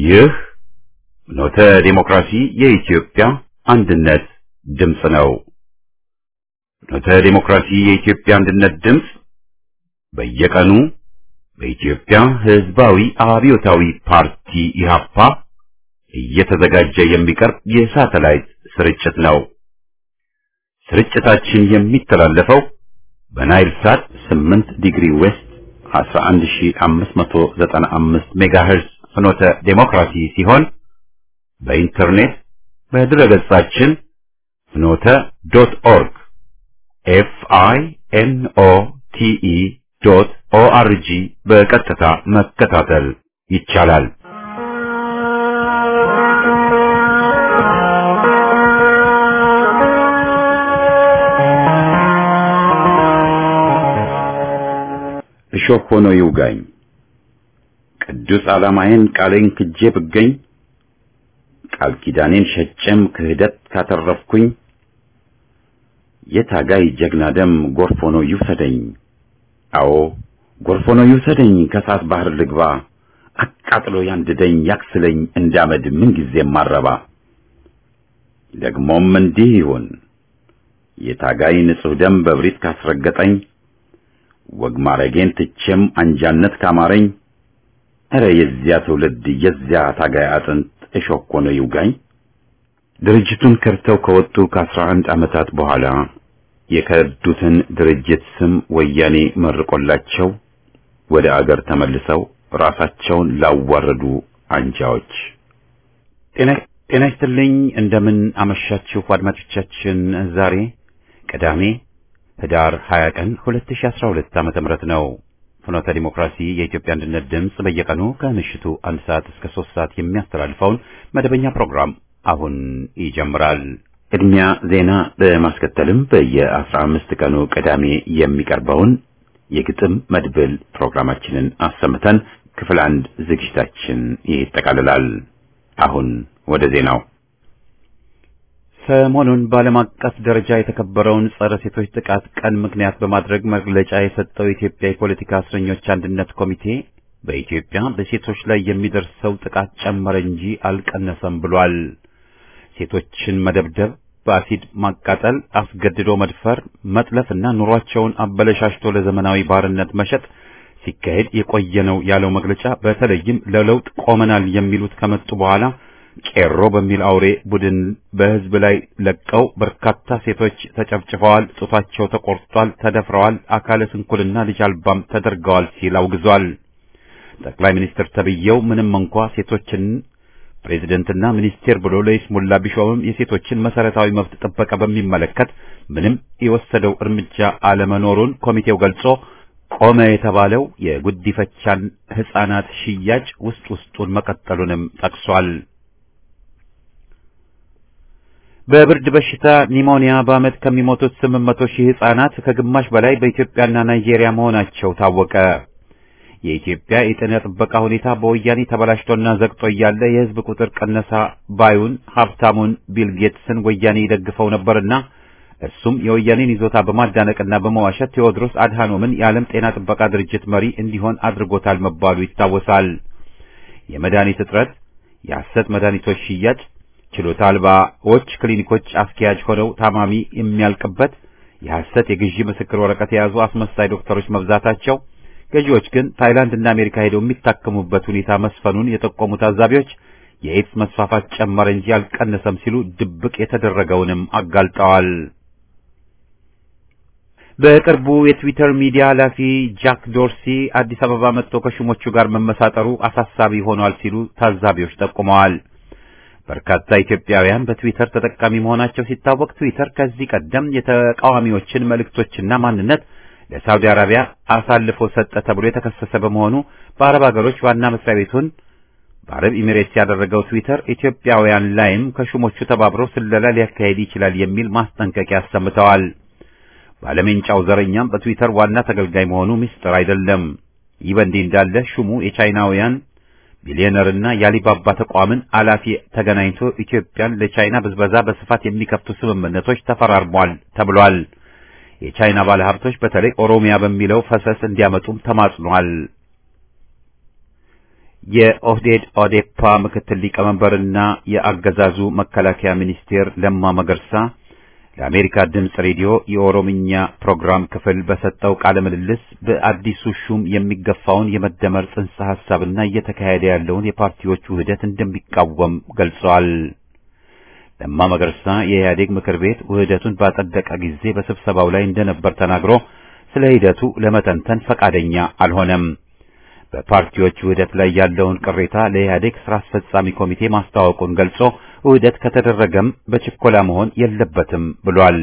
ይህ ኖተ ዴሞክራሲ የኢትዮጵያ አንድነት ድምፅ ነው። ኖተ ዴሞክራሲ የኢትዮጵያ አንድነት ድምፅ በየቀኑ በኢትዮጵያ ሕዝባዊ አብዮታዊ ፓርቲ ኢህአፓ እየተዘጋጀ የሚቀርብ የሳተላይት ስርጭት ነው። ስርጭታችን የሚተላለፈው በናይል ሳት 8 ዲግሪ ዌስት 11595 ሜጋሄርዝ ፍኖተ ዴሞክራሲ ሲሆን በኢንተርኔት በድረገጻችን ፍኖተ ዶት ኦርግ ኤፍ አይ ኤን ኦ ቲ ኢ ዶት ኦ አር ጂ በቀጥታ መከታተል ይቻላል። እሾህ ሆኖ ይውጋኝ ቅዱስ ዓላማዬን ቃሌን ክጄ ብገኝ ቃል ኪዳኔን ሸጬም ክህደት ካተረፍኩኝ የታጋይ ጀግና ደም ጎርፍ ሆኖ ይውሰደኝ። አዎ ጎርፍ ሆኖ ይውሰደኝ፣ ከእሳት ባህር ልግባ፣ አቃጥሎ ያንድደኝ፣ ያክስለኝ እንዳመድ ምንጊዜም ማረባ። ደግሞም እንዲህ ይሁን የታጋይ ንጹሕ ደም በብሪት ካስረገጠኝ ወግ ማረጌን ትቼም አንጃነት ካማረኝ እረ የዚያ ትውልድ የዚያ ታጋይ አጥንት እሾህ ሆኖ ይውጋኝ። ድርጅቱን ከርተው ከወጡ ከአስራ አንድ ዓመታት በኋላ የከዱትን ድርጅት ስም ወያኔ መርቆላቸው ወደ አገር ተመልሰው ራሳቸውን ላዋረዱ አንጃዎች ጤና ይስጥልኝ። እንደምን አመሻችሁ አድማጮቻችን። ዛሬ ቅዳሜ ህዳር 20 ቀን 2012 ዓመተ ምህረት ነው። ፍኖተ ዲሞክራሲ የኢትዮጵያ አንድነት ድምፅ በየቀኑ ከምሽቱ አንድ ሰዓት እስከ ሶስት ሰዓት የሚያስተላልፈውን መደበኛ ፕሮግራም አሁን ይጀምራል። ቅድሚያ ዜና በማስከተልም በየአስራ አምስት ቀኑ ቅዳሜ የሚቀርበውን የግጥም መድብል ፕሮግራማችንን አሰምተን ክፍል አንድ ዝግጅታችን ይጠቃልላል። አሁን ወደ ዜናው ሰሞኑን በዓለም አቀፍ ደረጃ የተከበረውን ጸረ ሴቶች ጥቃት ቀን ምክንያት በማድረግ መግለጫ የሰጠው የኢትዮጵያ የፖለቲካ እስረኞች አንድነት ኮሚቴ በኢትዮጵያ በሴቶች ላይ የሚደርሰው ጥቃት ጨመረ እንጂ አልቀነሰም ብሏል። ሴቶችን መደብደብ፣ በአሲድ ማቃጠል፣ አስገድዶ መድፈር፣ መጥለፍና ኑሯቸውን አበለሻሽቶ ለዘመናዊ ባርነት መሸጥ ሲካሄድ የቆየ ነው ያለው መግለጫ በተለይም ለለውጥ ቆመናል የሚሉት ከመጡ በኋላ ቄሮ በሚል አውሬ ቡድን በሕዝብ ላይ ለቀው በርካታ ሴቶች ተጨፍጭፈዋል፣ ጡታቸው ተቆርጧል፣ ተደፍረዋል፣ አካለ ስንኩልና ልጅ አልባም ተደርገዋል ሲል አውግዟል። ጠቅላይ ሚኒስትር ተብዬው ምንም እንኳ ሴቶችን ፕሬዝደንትና ሚኒስቴር ብሎ ለይስሙላ ቢሾምም የሴቶችን መሰረታዊ መብት ጥበቃ በሚመለከት ምንም የወሰደው እርምጃ አለመኖሩን ኮሚቴው ገልጾ ቆመ የተባለው የጉዲፈቻን ሕፃናት ሽያጭ ውስጥ ውስጡን መቀጠሉንም ጠቅሷል። በብርድ በሽታ ኒሞኒያ በዓመት ከሚሞቱት ስምንት መቶ ሺህ ሕፃናት ከግማሽ በላይ በኢትዮጵያና ናይጄሪያ መሆናቸው ታወቀ። የኢትዮጵያ የጤና ጥበቃ ሁኔታ በወያኔ ተበላሽቶና ዘግቶ እያለ የሕዝብ ቁጥር ቀነሳ ባዩን ሀብታሙን ቢል ጌትስን ወያኔ ይደግፈው ነበርና እሱም የወያኔን ይዞታ በማዳነቅና በመዋሸት ቴዎድሮስ አድሃኖምን የዓለም ጤና ጥበቃ ድርጅት መሪ እንዲሆን አድርጎታል መባሉ ይታወሳል። የመድኃኒት እጥረት፣ የሐሰት መድኃኒቶች ሽያጭ፣ ችሎታ አልባዎች ክሊኒኮች አስኪያጅ ሆነው ታማሚ የሚያልቅበት፣ የሐሰት የግዢ ምስክር ወረቀት የያዙ አስመሳይ ዶክተሮች መብዛታቸው ገዢዎች ግን ታይላንድ እና አሜሪካ ሄደው የሚታከሙበት ሁኔታ መስፈኑን የጠቆሙ ታዛቢዎች የኤድስ መስፋፋት ጨመረ እንጂ አልቀነሰም ሲሉ ድብቅ የተደረገውንም አጋልጠዋል። በቅርቡ የትዊተር ሚዲያ ኃላፊ ጃክ ዶርሲ አዲስ አበባ መጥቶ ከሹሞቹ ጋር መመሳጠሩ አሳሳቢ ሆኗል ሲሉ ታዛቢዎች ጠቁመዋል። በርካታ ኢትዮጵያውያን በትዊተር ተጠቃሚ መሆናቸው ሲታወቅ ትዊተር ከዚህ ቀደም የተቃዋሚዎችን መልእክቶችና ማንነት ለሳውዲ አረቢያ አሳልፎ ሰጠ ተብሎ የተከሰሰ በመሆኑ በአረብ ሀገሮች ዋና መስሪያ ቤቱን በአረብ ኤሚሬትስ ያደረገው ትዊተር ኢትዮጵያውያን ላይም ከሹሞቹ ተባብሮ ስለላ ሊያካሄድ ይችላል የሚል ማስጠንቀቂያ አሰምተዋል። ባለሜንጫው ዘረኛም በትዊተር ዋና ተገልጋይ መሆኑ ምስጢር አይደለም። ይህ በእንዲህ እንዳለ ሹሙ የቻይናውያን ቢሊዮነርና የአሊባባ ተቋምን ኃላፊ ተገናኝቶ ኢትዮጵያን ለቻይና ብዝበዛ በስፋት የሚከፍቱ ስምምነቶች ተፈራርሟል ተብሏል። የቻይና ባለሀብቶች በተለይ ኦሮሚያ በሚለው ፈሰስ እንዲያመጡም ተማጽኗል። የኦህዴድ ኦዴፓ ምክትል ሊቀመንበርና የአገዛዙ መከላከያ ሚኒስቴር ለማ መገርሳ ለአሜሪካ ድምፅ ሬዲዮ የኦሮምኛ ፕሮግራም ክፍል በሰጠው ቃለ ምልልስ በአዲሱ ሹም የሚገፋውን የመደመር ጽንሰ ሐሳብና እየተካሄደ ያለውን የፓርቲዎች ውህደት እንደሚቃወም ገልጸዋል። ለማ መገርሳ የኢህአዴግ ምክር ቤት ውህደቱን ባጸደቀ ጊዜ በስብሰባው ላይ እንደነበር ተናግሮ ስለ ሂደቱ ለመተንተን ፈቃደኛ አልሆነም። በፓርቲዎች ውህደት ላይ ያለውን ቅሬታ ለኢህአዴግ ስራ አስፈጻሚ ኮሚቴ ማስታወቁን ገልጾ ውህደት ከተደረገም በችኮላ መሆን የለበትም ብሏል።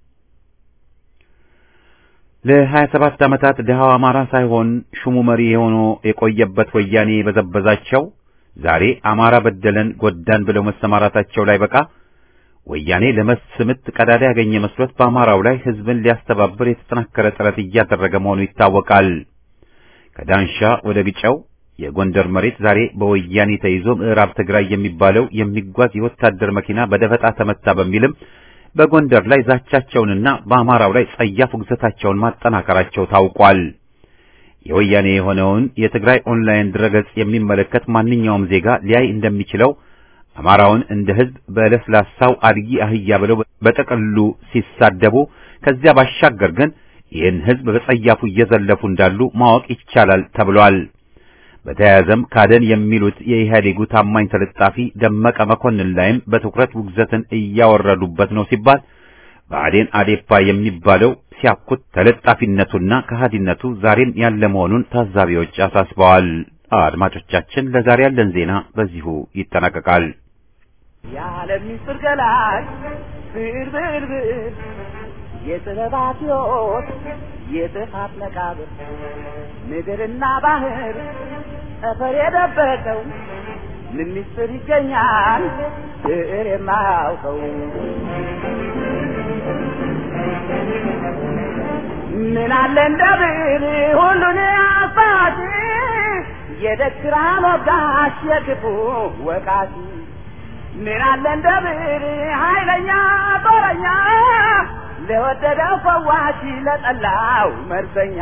ለ27 ዓመታት ድሃው አማራ ሳይሆን ሹሙ መሪ ሆኖ የቆየበት ወያኔ የበዘበዛቸው ዛሬ አማራ በደለን ጎዳን ብለው መሰማራታቸው ላይ በቃ ወያኔ ለመስምት ቀዳዳ ያገኘ መስሎት በአማራው ላይ ህዝብን ሊያስተባብር የተጠናከረ ጥረት እያደረገ መሆኑ ይታወቃል። ከዳንሻ ወደ ግጨው የጎንደር መሬት ዛሬ በወያኔ ተይዞ ምዕራብ ትግራይ የሚባለው የሚጓዝ የወታደር መኪና በደፈጣ ተመታ በሚልም በጎንደር ላይ ዛቻቸውንና በአማራው ላይ ጸያፍ ውግዘታቸውን ማጠናከራቸው ታውቋል። የወያኔ የሆነውን የትግራይ ኦንላይን ድረገጽ የሚመለከት ማንኛውም ዜጋ ሊያይ እንደሚችለው አማራውን እንደ ህዝብ በለስላሳው አድጊ አህያ ብለው በጠቅሉ ሲሳደቡ፣ ከዚያ ባሻገር ግን ይህን ህዝብ በጸያፉ እየዘለፉ እንዳሉ ማወቅ ይቻላል ተብሏል። በተያያዘም ካደን የሚሉት የኢህአዴጉ ታማኝ ተለጣፊ ደመቀ መኮንን ላይም በትኩረት ውግዘትን እያወረዱበት ነው ሲባል ብአዴን አዴፓ የሚባለው ሲያኩት ተለጣፊነቱና ከሃዲነቱ ዛሬም ያለ መሆኑን ታዛቢዎች አሳስበዋል። አድማጮቻችን፣ ለዛሬ ያለን ዜና በዚሁ ይጠናቀቃል። የዓለም ምስጢር ገላጭ ብዕር ብዕር ብዕር የጥበባት ሕይወት የጥፋት መቃብር ምድርና ባህር ጠፈር የደበቀው ምን ምስጢር ይገኛል ብዕር የማያውቀው ምን አለ እንደ ብዕር ሁሉን አሳቲ የደግራ ሞጋሽ የክፉ ወቃቲ ምን አለ እንደ ብዕር ኃይለኛ ጦረኛ ለወደደው ፈዋሽ ለጠላው መርዘኛ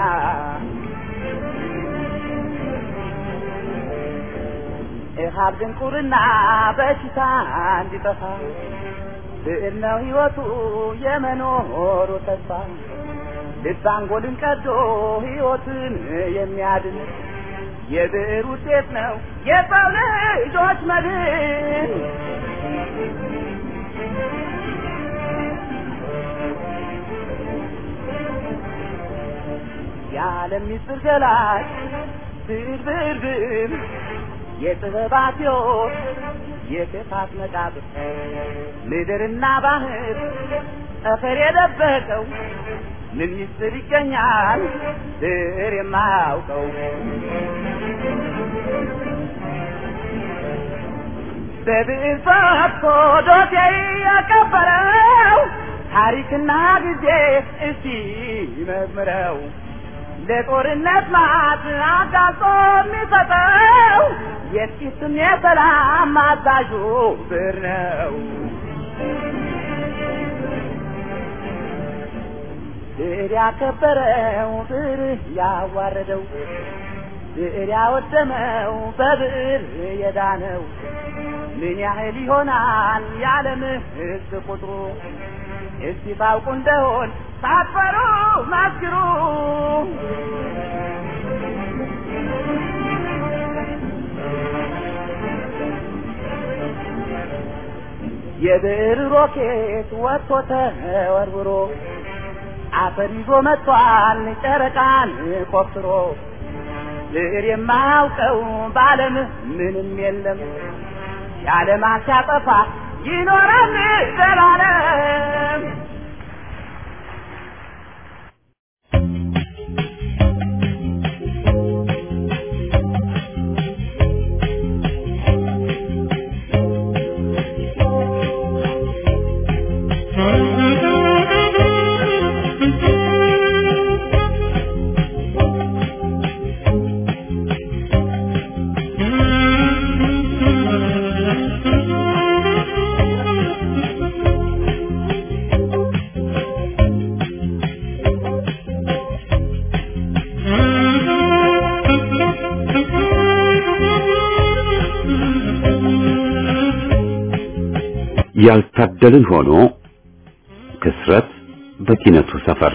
እሃብ ድንቁርና በሽታ እንዲጠፋ ብዕር ነው ሕይወቱ የመኖሩ ተስፋ ልብ አንጎልን ቀዶ ሕይወትን የሚያድን የብዕር ውጤት ነው የሰው ልጆች መድን። የዓለም ምስጢር ገላጭ ብዕር ብዕር ብዕር የጥበባት ሕይወት የክፋት መቃብር ምድርና ባህር ጠፈር የደበቀው ምን ምስጢር ይገኛል ብዕር የማያውቀው በብዕር ፈትቶ ዶሴ ያቀበረው ታሪክና ጊዜ እስቲ መዝምረው ለጦርነት ማት አጋጾ የሚሰጠው የጥቂትም የሰላም አዛዡ ብዕር ነው። ብዕር ያከበረው ብዕር ያዋረደው ብዕር ያወደመው በብዕር የዳነው ምን ያህል ይሆናል የዓለም ሕዝብ ቁጥሩ? እስቲ ታውቁ እንደሆን ሳትፈሩ መስክሩ። የብዕር ሮኬት ወጥቶ ተወርውሮ አፈር ይዞ መጥቷል ጨረቃን ቆፍሮ ብዕር የማያውቀው በዓለም ምንም የለም የዓለም ሲያጠፋ ይኖራል ዘላለም። ያልታደልን ሆኖ ክስረት በኪነቱ ሰፈር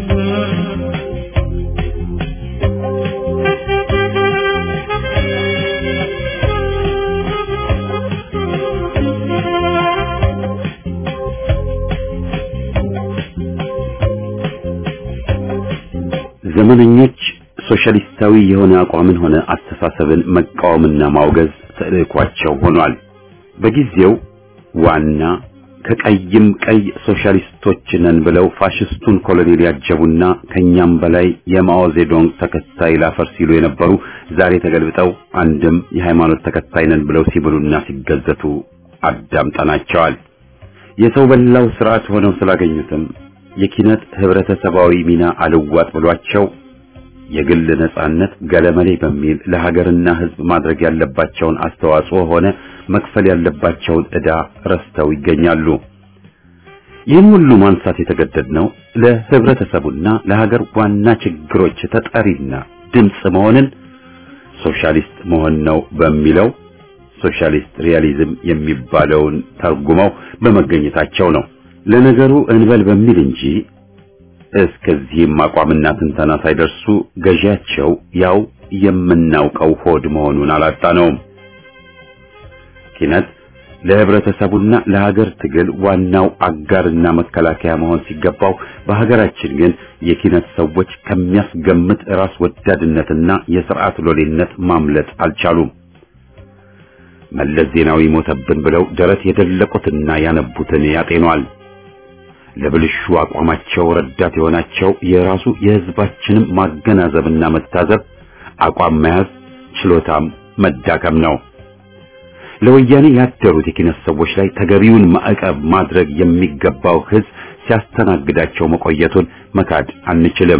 ዘመነኞች ሶሻሊስታዊ የሆነ አቋምን ሆነ አስተሳሰብን መቃወምና ማውገዝ ተልዕኳቸው ሆኗል። በጊዜው ዋና ከቀይም ቀይ ሶሻሊስቶች ነን ብለው ፋሽስቱን ኮሎኔል ያጀቡና ከኛም በላይ የማኦ ዜዶንግ ተከታይ ላፈር ሲሉ የነበሩ ዛሬ ተገልብጠው አንድም የሃይማኖት ተከታይ ነን ብለው ሲብሉና ሲገዘቱ አዳምጠናቸዋል። የሰው በላው ስርዓት ሆነው ስላገኙትም የኪነት ህብረተሰባዊ ሚና አልዋጥ ብሏቸው የግል ነጻነት ገለመሌ በሚል ለሀገርና ህዝብ ማድረግ ያለባቸውን አስተዋጽኦ ሆነ መክፈል ያለባቸውን ዕዳ ረስተው ይገኛሉ። ይህን ሁሉ ማንሳት የተገደድነው ለህብረተሰቡና ለሀገር ዋና ችግሮች ተጠሪና ድምፅ መሆንን ሶሻሊስት መሆን ነው በሚለው ሶሻሊስት ሪያሊዝም የሚባለውን ተርጉመው በመገኘታቸው ነው። ለነገሩ እንበል በሚል እንጂ እስከዚህም አቋምና ትንተና ሳይደርሱ ገዢያቸው ያው የምናውቀው ሆድ መሆኑን አላጣነውም። ኪነት ለህብረተሰቡና ለሀገር ትግል ዋናው አጋርና መከላከያ መሆን ሲገባው በሀገራችን ግን የኪነት ሰዎች ከሚያስገምት ራስ ወዳድነትና የስርዓት ሎሌነት ማምለጥ አልቻሉም። መለስ ዜናዊ ሞተብን ብለው ደረት የደለቁትና ያነቡትን ያጤኗል። ለብልሹ አቋማቸው ረዳት የሆናቸው የራሱ የህዝባችንም ማገናዘብና መታዘብ አቋም መያዝ ችሎታም መዳከም ነው። ለወያኔ ያደሩት የኪነት ሰዎች ላይ ተገቢውን ማዕቀብ ማድረግ የሚገባው ህዝብ ሲያስተናግዳቸው መቆየቱን መካድ አንችልም።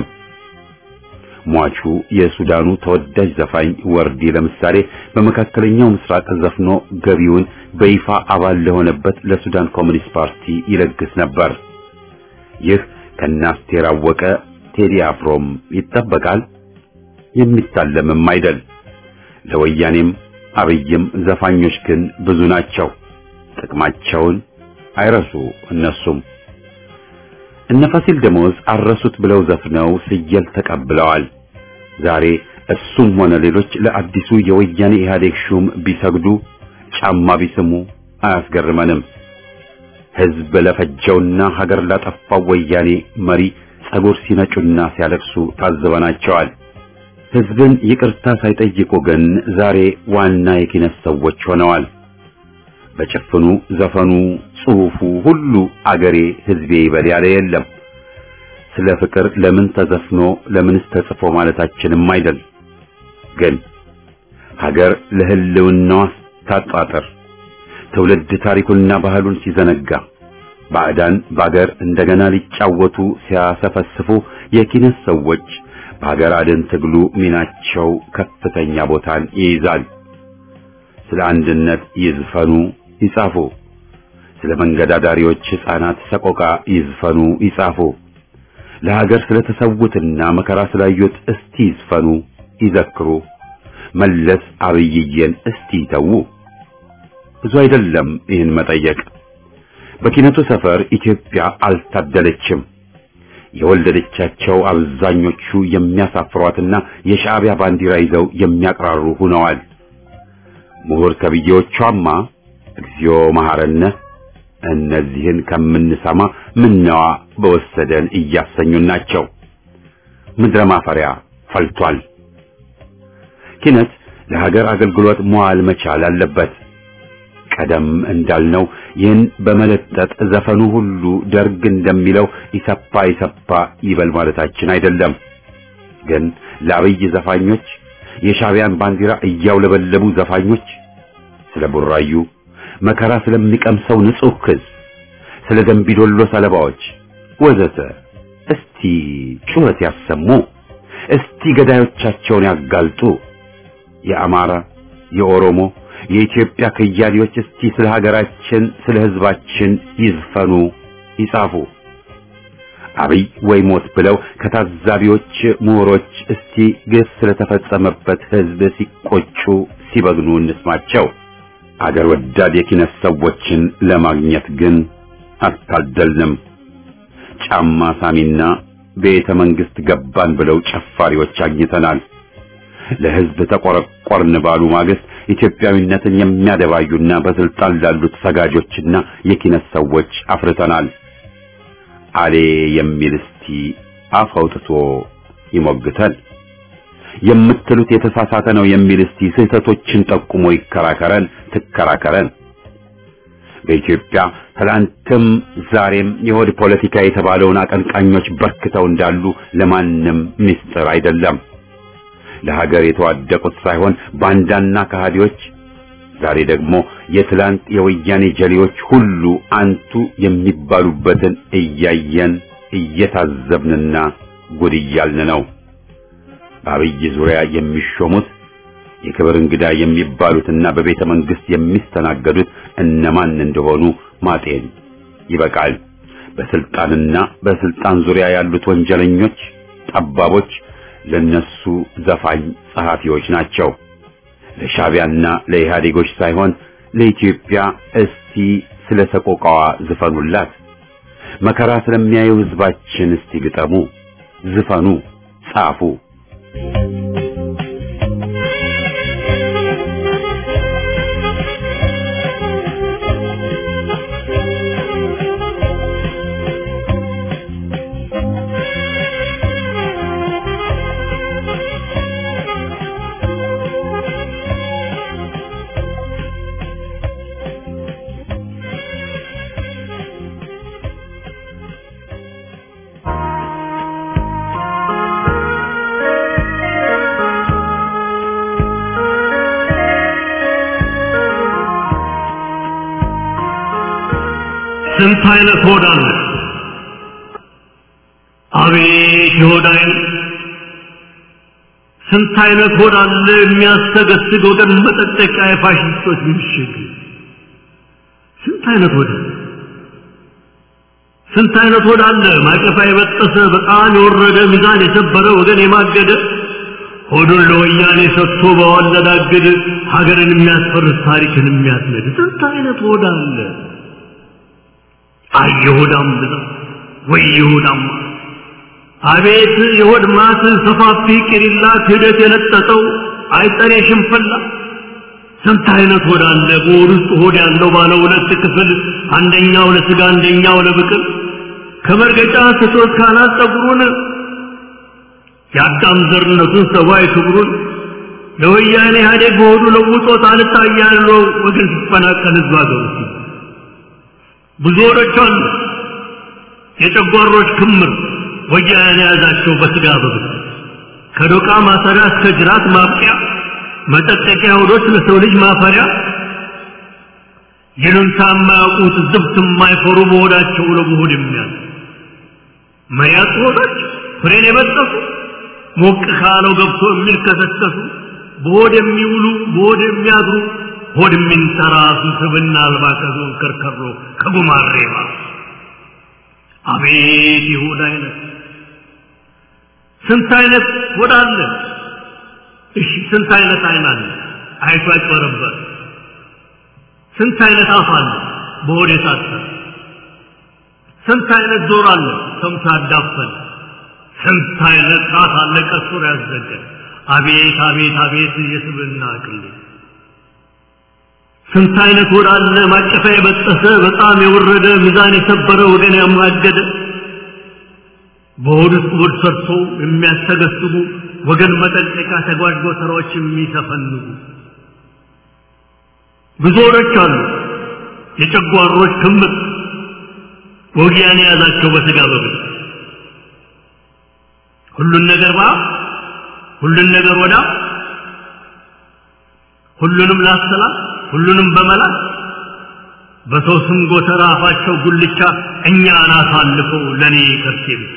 ሟቹ የሱዳኑ ተወዳጅ ዘፋኝ ወርዲ ለምሳሌ በመካከለኛው ምስራቅ ዘፍኖ ገቢውን በይፋ አባል ለሆነበት ለሱዳን ኮሚኒስት ፓርቲ ይለግስ ነበር። ይህ ከናስቴር አወቀ ቴዲ አፍሮም ይጠበቃል፣ የሚታለምም አይደል። ለወያኔም አብይም ዘፋኞች ግን ብዙ ናቸው። ጥቅማቸውን አይረሱ እነሱም እነ ፋሲል ደሞዝ አረሱት ብለው ዘፍነው ስየል ተቀብለዋል። ዛሬ እሱም ሆነ ሌሎች ለአዲሱ የወያኔ ኢህአዴግ ሹም ቢሰግዱ ጫማ ቢስሙ አያስገርመንም። ህዝብ ለፈጀውና ሀገር ላጠፋው ወያኔ መሪ ጸጉር ሲነጩና ሲያለቅሱ ታዝበናቸዋል። ህዝብን ይቅርታ ሳይጠይቁ ግን ዛሬ ዋና የኪነት ሰዎች ሆነዋል። በጭፍኑ ዘፈኑ፣ ጽሑፉ ሁሉ አገሬ ህዝቤ ይበል ያለ የለም። ስለ ፍቅር ለምን ተዘፍኖ ለምንስ ተጽፎ ማለታችንም አይደል። ግን ሀገር ለህልውናዋ ታጣጥር ትውልድ ታሪኩንና ባህሉን ሲዘነጋ ባዕዳን በአገር እንደገና ሊጫወቱ ሲያሰፈስፉ የኪነት ሰዎች በሀገር አድን ትግሉ ሚናቸው ከፍተኛ ቦታን ይይዛል። ስለ አንድነት ይዝፈኑ ይጻፉ። ስለ መንገዳዳሪዎች ሕፃናት ሰቆቃ ይዝፈኑ ይጻፉ። ለሀገር ስለተሰዉትና መከራ ስላዩት እስቲ ይዝፈኑ ይዘክሩ። መለስ አብይዬን እስቲ ይተዉ። ብዙ አይደለም ይህን መጠየቅ። በኪነቱ ሰፈር ኢትዮጵያ አልታደለችም። የወለደቻቸው አብዛኞቹ የሚያሳፍሯትና የሻዕቢያ ባንዲራ ይዘው የሚያቅራሩ ሆነዋል። ምሁር ተብዬዎቿማ እግዚኦ መሐረነ እነዚህን ከምንሰማ ምነዋ በወሰደን እያሰኙን ናቸው። ምድረ ማፈሪያ ፈልቷል። ኪነት ለሀገር አገልግሎት መዋል መቻል አለበት። ቀደም እንዳልነው ይህን በመለጠጥ ዘፈኑ ሁሉ ደርግ እንደሚለው ኢሰፓ ኢሰፓ ይበል ማለታችን አይደለም። ግን ለአብይ ዘፋኞች የሻዕቢያን ባንዲራ እያውለበለቡ ዘፋኞች ስለ ቡራዩ መከራ ስለሚቀምሰው ንጹሕ ሕዝብ፣ ስለ ደንቢዶሎ ሰለባዎች ወዘተ እስቲ ጩኸት ያሰሙ። እስቲ ገዳዮቻቸውን ያጋልጡ። የአማራ፣ የኦሮሞ፣ የኢትዮጵያ ከያኔዎች እስቲ ስለ ሀገራችን፣ ስለ ሕዝባችን ይዝፈኑ፣ ይጻፉ። አብይ ወይ ሞት ብለው ከታዛቢዎች ምሁሮች እስቲ ግፍ ስለተፈጸመበት ሕዝብ ሲቆጩ ሲበግኑ እንስማቸው። አገር ወዳድ የኪነት ሰዎችን ለማግኘት ግን አልታደልንም። ጫማ ሳሚና ቤተ መንግስት ገባን ብለው ጨፋሪዎች አግኝተናል። ለህዝብ ተቆረቆርን ባሉ ማግስት ኢትዮጵያዊነትን የሚያደባዩና በስልጣን ላሉት ሰጋጆችና የኪነት ሰዎች አፍርተናል። አሌ የሚል እስቲ አፍ አውጥቶ ይሞግተን። የምትሉት የተሳሳተ ነው የሚል እስቲ ስህተቶችን ጠቁሞ ይከራከረን፣ ትከራከረን። በኢትዮጵያ ትላንትም ዛሬም የሆድ ፖለቲካ የተባለውን አቀንቃኞች በርክተው እንዳሉ ለማንም ምስጢር አይደለም። ለሀገር የተዋደቁት ሳይሆን ባንዳና ከሃዲዎች፣ ዛሬ ደግሞ የትላንት የወያኔ ጀሌዎች ሁሉ አንቱ የሚባሉበትን እያየን እየታዘብንና ጉድ እያልን ነው። በአብይ ዙሪያ የሚሾሙት የክብር እንግዳ የሚባሉትና በቤተ መንግስት የሚስተናገዱት እነማን እንደሆኑ ማጤን ይበቃል። በስልጣንና በስልጣን ዙሪያ ያሉት ወንጀለኞች፣ ጠባቦች ለነሱ ዘፋኝ ጸሐፊዎች ናቸው። ለሻቢያና ለኢህአዴጎች ሳይሆን ለኢትዮጵያ እስቲ ስለ ሰቆቃዋ ዝፈኑላት። መከራ ስለሚያየው ህዝባችን እስቲ ግጠሙ፣ ዝፈኑ፣ ጻፉ። ስንት አይነት ሆድ አለ! አቤት የሆድ አይነት! ስንት አይነት ሆድ አለ! የሚያስተገስግ ወገን መጠጠቂያ የፋሽስቶች ምሽግ! ስንት አይነት ሆድ አለ! ስንት አይነት ሆድ አለ! ማቀፋ የበጠሰ በጣም የወረደ ሚዛን የሰበረ ወገን የማገደ ሆዱን ለወያኔ ሰጥቶ በወለዳግድ ሀገርን የሚያስፈርስ ታሪክን የሚያስነድ ስንት አይነት ሆድ አለ! አይ የሆዳም ብዛት ወይ የሆዳም አቤት የሆድ ማት ሰፋፊ ቂሪላ ክህደት የለጠጠው አይጠሬ ሽንፈላ ስንት አይነት ሆድ አለ በሆድ ውስጥ ሆድ ያለው ባለ ሁለት ክፍል አንደኛው ለስጋ አንደኛው ለብቅል ከመርገጫ ስቶት ካናት ጸጉሩን የአዳም ዘርነቱን ሰብአዊ ክብሩን ለወያኔ ኢህአዴግ በሆዱ ለውጦት አልታያለው ወገን ሲፈናቀል ህዝብ አገሩ ብዙ ወሮች አሉ የጨጓሮች ክምር ወያኔ የያዛቸው በስጋ በብት ከዶቃ ማሰሪያ እስከ ጅራት ማብቂያ መጠጠቂያ ሆዶች ለሰው ልጅ ማፈሪያ ይሉንታ የማያውቁት ዝብት የማይፈሩ በሆዳቸው ለመሆድ የሚያዝ መያዝ ሆዶች ፍሬን የበጠሱ ሞቅ ካለው ገብቶ የሚልከሰከሱ በሆድ የሚውሉ በሆድ የሚያድሩ ሆድ የሚንተራሱ ስብና አልባ ከዞን ከርከሮ ከጉማሬ ባሱ አቤት የሆድ አይነት ስንት አይነት ሆድ አለ እሺ ስንት አይነት አይን አለ አይቶ ያጭበረበር ስንት አይነት አፍ አለ በሆድ የታሰረ ስንት አይነት ጆሮ አለ ሰምቶ ያዳፈን ስንት አይነት ጣት አለ ቀሱር ያዘገ አቤት አቤት አቤት የስብና ቅሌት ስንት አይነት ሆድ አለ ማቀፋ የበጠሰ በጣም የወረደ ሚዛን የሰበረ ወገን ያማገደ በሆድ ውስጥ ሆድ ሰርቶ የሚያስተገስቡ ወገን መጠንቀቂያ ተጓዥ ጎተራዎች የሚሰፈንጉ ብዙ ሆዶች አሉ የጨጓሮች ክምር ወጊያን የያዛቸው በስጋ በብል ሁሉን ነገር ባ ሁሉን ነገር ወዳ ሁሉንም ላሰላት ሁሉንም በመላት በሰው ስም ጎተራ አፋቸው ጉልቻ እኛን አሳልፈው ለእኔ ከርሴ ብቻ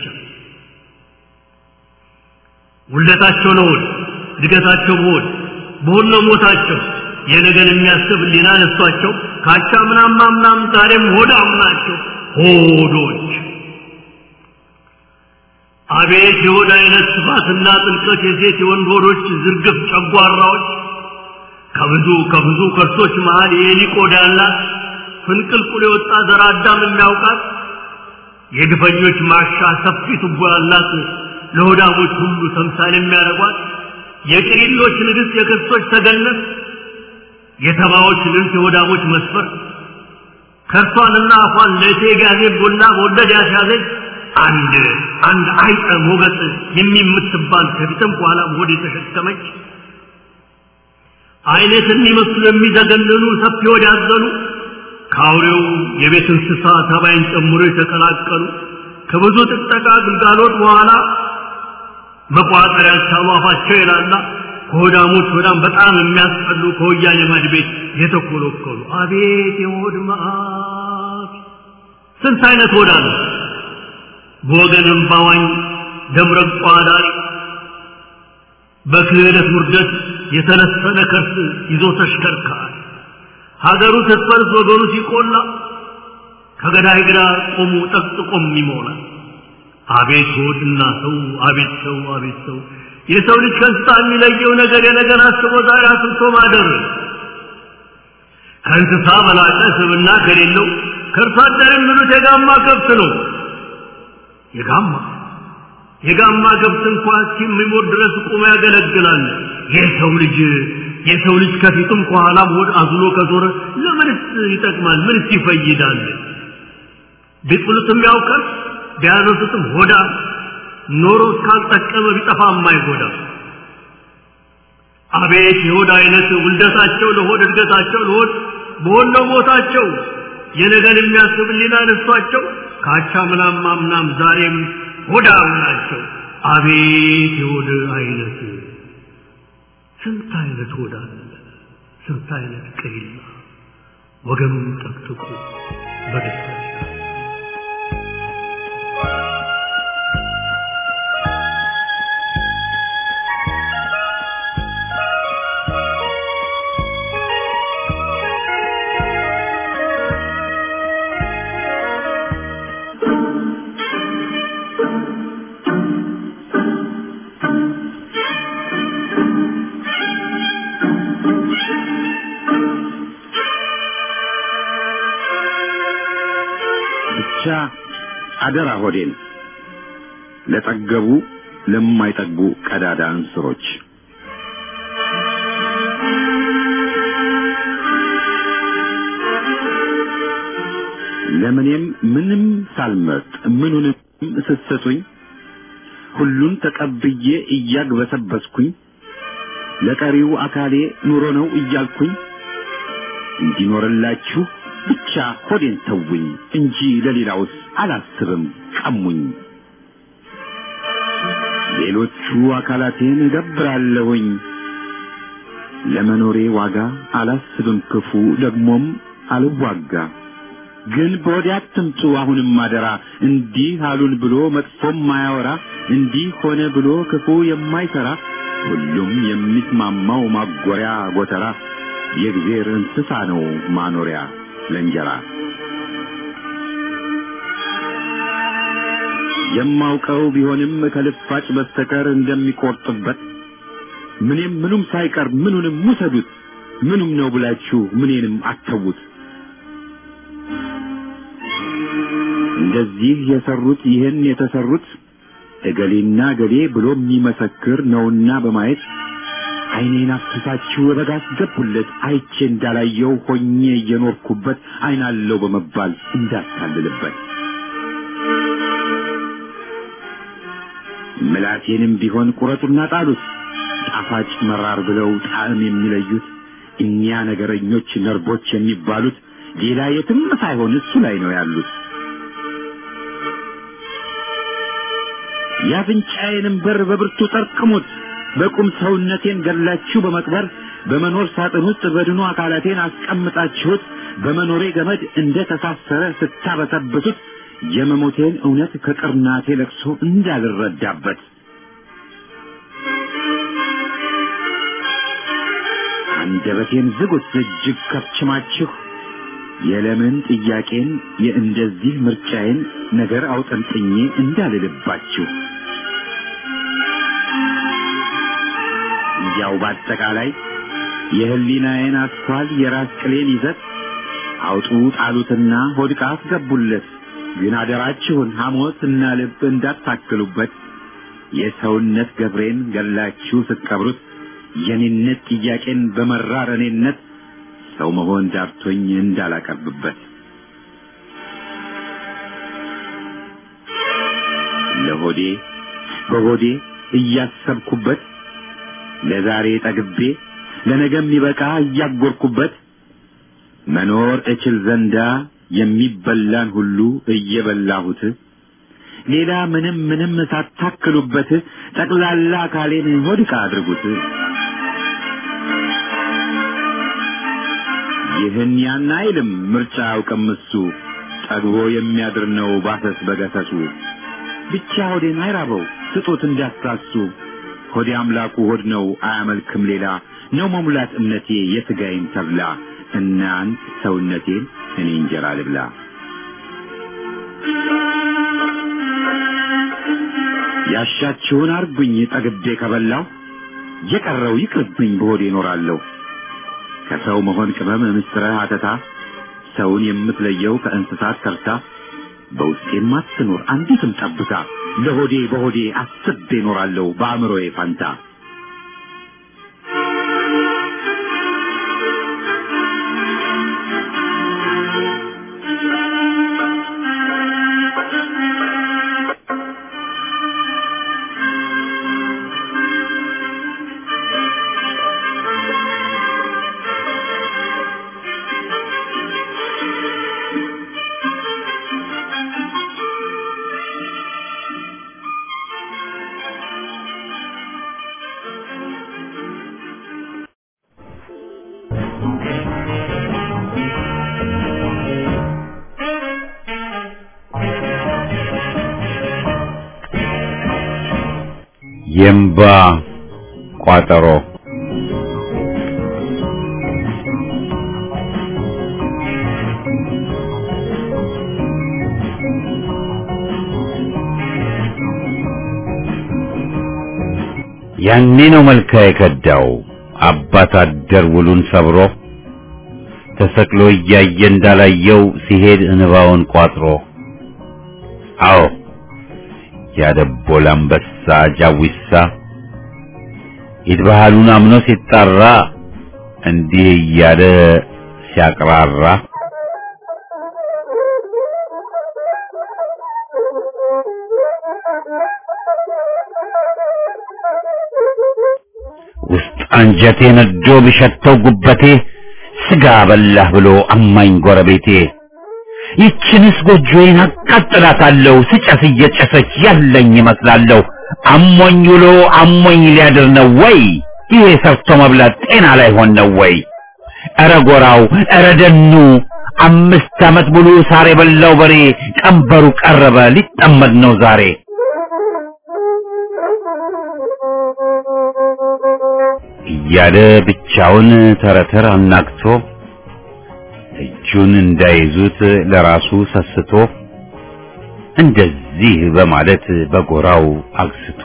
ውለታቸው ነው ሆድ እድገታቸው በሆድ በሆድ ነው ሞታቸው የነገን የሚያስብ ሊና ነሷቸው ካቻ ምናማ ምናም ዛሬም ሆዳም ናቸው ሆዶች አቤት የሆድ አይነት ስፋትና ጥልቀት የሴት የወንድ ሆዶች ዝርግፍ ጨጓራዎች ከብዙ ከብዙ ከርሶች መሃል የኤሊ ቆዳ ያላት ፍንቅልቁል የወጣ ዘር አዳም የሚያውቃት የግፈኞች ማሻ ሰፊ ቱቦ ያላት ለሆዳሞች ሁሉ ተምሳሌ የሚያደርጓት የቅሪሎች ንግሥት የክርስቶች ተገነት የተባዎች ልብስ የሆዳሞች መስፈር ከርሷንና አፏን ለእቴ ጋዜ ቡና በወለድ ያስያዘች አንድ አንድ አይጠ ሞገስ የሚምትባል ከፊትም በኋላም ሆድ የተሸከመች አይነት የሚመስሉ የሚዘገንኑ ሰፊ ሆድ ያዘሉ ከአውሬው የቤት እንስሳ ተባይን ጨምሮ የተቀላቀሉ ከብዙ ጥቅጠቃ ግልጋሎት በኋላ መቋጠር ያልቻሉ አፋቸው ይላላ ከሆዳሞች ሆዳም በጣም የሚያስጠሉ ከወያኔ ማድ ቤት የተኮለኮሉ አቤት የሆድ መዓት! ስንት አይነት ሆዳ ነው! በወገን እምባዋኝ ደምረቋ ዳሪ በክህደት ውርደት የተለሰነ ከርስ ይዞ ተሽከርካሪ ሀገሩ ስትፈርስ ወገኑ ሲቆላ ከገዳይ ግራ ቆሙ ጠቅጥቆም ይሞላል። አቤት ሆድና ሰው አቤት ሰው አቤት ሰው የሰው ልጅ ከእንስሳ የሚለየው ነገር የነገር አስቦ ዛሬ አስብቶ ማደር ከእንስሳ በላቀ ስብና ከሌለው ከእርሷ አደር የሚሉት የጋማ ከብት ነው። የጋማ የጋማ ከብት እንኳ እስኪሞት ድረስ ቁሞ ያገለግላል። የሰው ልጅ የሰው ልጅ ከፊቱም ከኋላም ሆድ አዝሎ ከዞረ ለምንስ ይጠቅማል? ምንስ ይፈይዳል? ቢጥሉትም ያውቃል ቢያነሱትም ሆዳ ኖሮ እስካልጠቀመ ቢጠፋ የማይጎዳ አቤት የሆድ አይነት ውልደታቸው ለሆድ እድገታቸው ለሆድ በሆነ ቦታቸው የነገን የሚያስብ ሊና ነሷቸው ካቻ ምናም ማምናም ዛሬም ሆዳም ናቸው። አቤት የሆድ አይነት ስንት አይነት ሆዳ አለ፣ ስንት አይነት ቅሪላ ወገኑን ጠቅጥቁ በደስታ ብቻ አደራ ሆዴን ለጠገቡ ለማይጠግቡ ቀዳዳ እንስሮች ለምኔም ምንም ሳልመርጥ ምኑንም ስትሰጡኝ ሁሉን ተቀብዬ እያግበሰበስኩኝ ለቀሪው አካሌ ኑሮ ነው እያልኩኝ እንዲኖርላችሁ ብቻ ሆዴን ተውኝ እንጂ ለሌላውስ አላስብም ቀሙኝ። ሌሎቹ አካላቴን እገብራለሁኝ ለመኖሬ ዋጋ አላስብም ክፉ ደግሞም አልዋጋ። ግን በወዲያ አትምጡ አሁንም አደራ እንዲህ አሉን ብሎ መጥፎም ማያወራ እንዲህ ሆነ ብሎ ክፉ የማይሰራ ሁሉም የሚስማማው ማጎሪያ ጎተራ የእግዜር እንስሳ ነው ማኖሪያ ለእንጀራ የማውቀው ቢሆንም ከልፋጭ በስተቀር እንደሚቆርጥበት ምንም ምኑም ሳይቀር ምኑንም ውሰዱት ምኑም ነው ብላችሁ ምኔንም አተዉት። እንደዚህ የሰሩት ይህን የተሰሩት እገሌና እገሌ ብሎ የሚመሰክር ነውና በማየት ዓይኔን አፍስሳችሁ በጋ አስገቡለት አይቼ እንዳላየው ሆኜ እየኖርኩበት ዓይን አለው በመባል እንዳታልልበት ምላሴንም ቢሆን ቁረጡና ጣሉት ጣፋጭ መራር ብለው ጣዕም የሚለዩት እኒያ ነገረኞች ነርቦች የሚባሉት ሌላ የትም ሳይሆን እሱ ላይ ነው ያሉት። የአፍንጫዬንም በር በብርቱ ጠርቅሙት በቁም ሰውነቴን ገላችሁ በመቅበር በመኖር ሳጥን ውስጥ በድኑ አካላቴን አስቀምጣችሁት በመኖሬ ገመድ እንደ ተሳሰረ ስታበሰብሱት የመሞቴን እውነት ከቅርናቴ ለቅሶ እንዳልረዳበት አንደበቴን ዝጉት እጅግ ከፍችማችሁ የለምን ጥያቄን የእንደዚህ ምርጫዬን ነገር አውጠንጥኜ እንዳልልባችሁ ያው በአጠቃላይ የህሊናዬን አስኳል የራስ ቅሌን ይዘት አውጡ ጣሉትና ሆድቃ አስገቡለት። ግን አደራችሁን ሐሞት እና ልብ እንዳታክሉበት። የሰውነት ገብሬን ገላችሁ ስትቀብሩት የኔነት ጥያቄን በመራር እኔነት ሰው መሆን ዳርቶኝ እንዳላቀርብበት ለሆዴ በሆዴ እያሰብኩበት ለዛሬ ጠግቤ ለነገም ይበቃ እያጎርኩበት መኖር እችል ዘንዳ የሚበላን ሁሉ እየበላሁት ሌላ ምንም ምንም ሳታክሉበት ጠቅላላ አካሌን ሆድቃ አድርጉት። ይህን ያን አይልም ምርጫ አውቅም እሱ ጠግቦ የሚያድር ነው ባሰስ በገሰሱ ብቻ ሆዴን አይራበው ስጡት እንዳትሳሱ ሆዴ አምላኩ ሆድ ነው አያመልክም ሌላ ነው መሙላት እምነቴ የሥጋዬን ተብላ እናንት ሰውነቴን እኔ እንጀራ ልብላ ያሻችሁን አርጉኝ ጠግቤ ከበላው የቀረው ይቅርብኝ በሆዴ እኖራለሁ ከሰው መሆን ቅመም ምስጥረ አተታ ሰውን የምትለየው ከእንስሳት ከርታ በውስጤም አትኖር አንዲትም ጠብታ ለሆዴ በሆዴ አስቤ እኖራለሁ በአእምሮዬ ፋንታ የእምባ ቋጠሮ ያኔ ነው መልካ የከዳው አባት አደር ውሉን ሰብሮ ተሰቅሎ እያየ እንዳላየው ሲሄድ እንባውን ቋጥሮ አዎ ያደቦል አንበሳ ጃዊሳ ኢድ ባህሉን አምኖ ሲጣራ እንዲህ እያለ ሲያቅራራ ውስጥ አንጀቴ ነዶ ቢሸተው ጉበቴ ስጋ በላህ ብሎ አማኝ ጎረቤቴ ይችንስ ጎጆዬን አቃጥላታለሁ ስጨስ እየጨሰች ያለኝ ይመስላለሁ አሞኝ ውሎ አሞኝ ሊያድር ነው ወይ ይሄ ሰርቶ መብላት ጤና ላይ ሆን ነው ወይ ኧረ ጎራው ኧረ ደኑ አምስት ዓመት ሙሉ ሳር የበላው በሬ ቀንበሩ ቀረበ ሊጠመድ ነው ዛሬ እያለ ብቻውን ተረተር አናግቶ እጁን እንዳይዙት ለራሱ ሰስቶ እንደዚህ በማለት በጎራው አግስቶ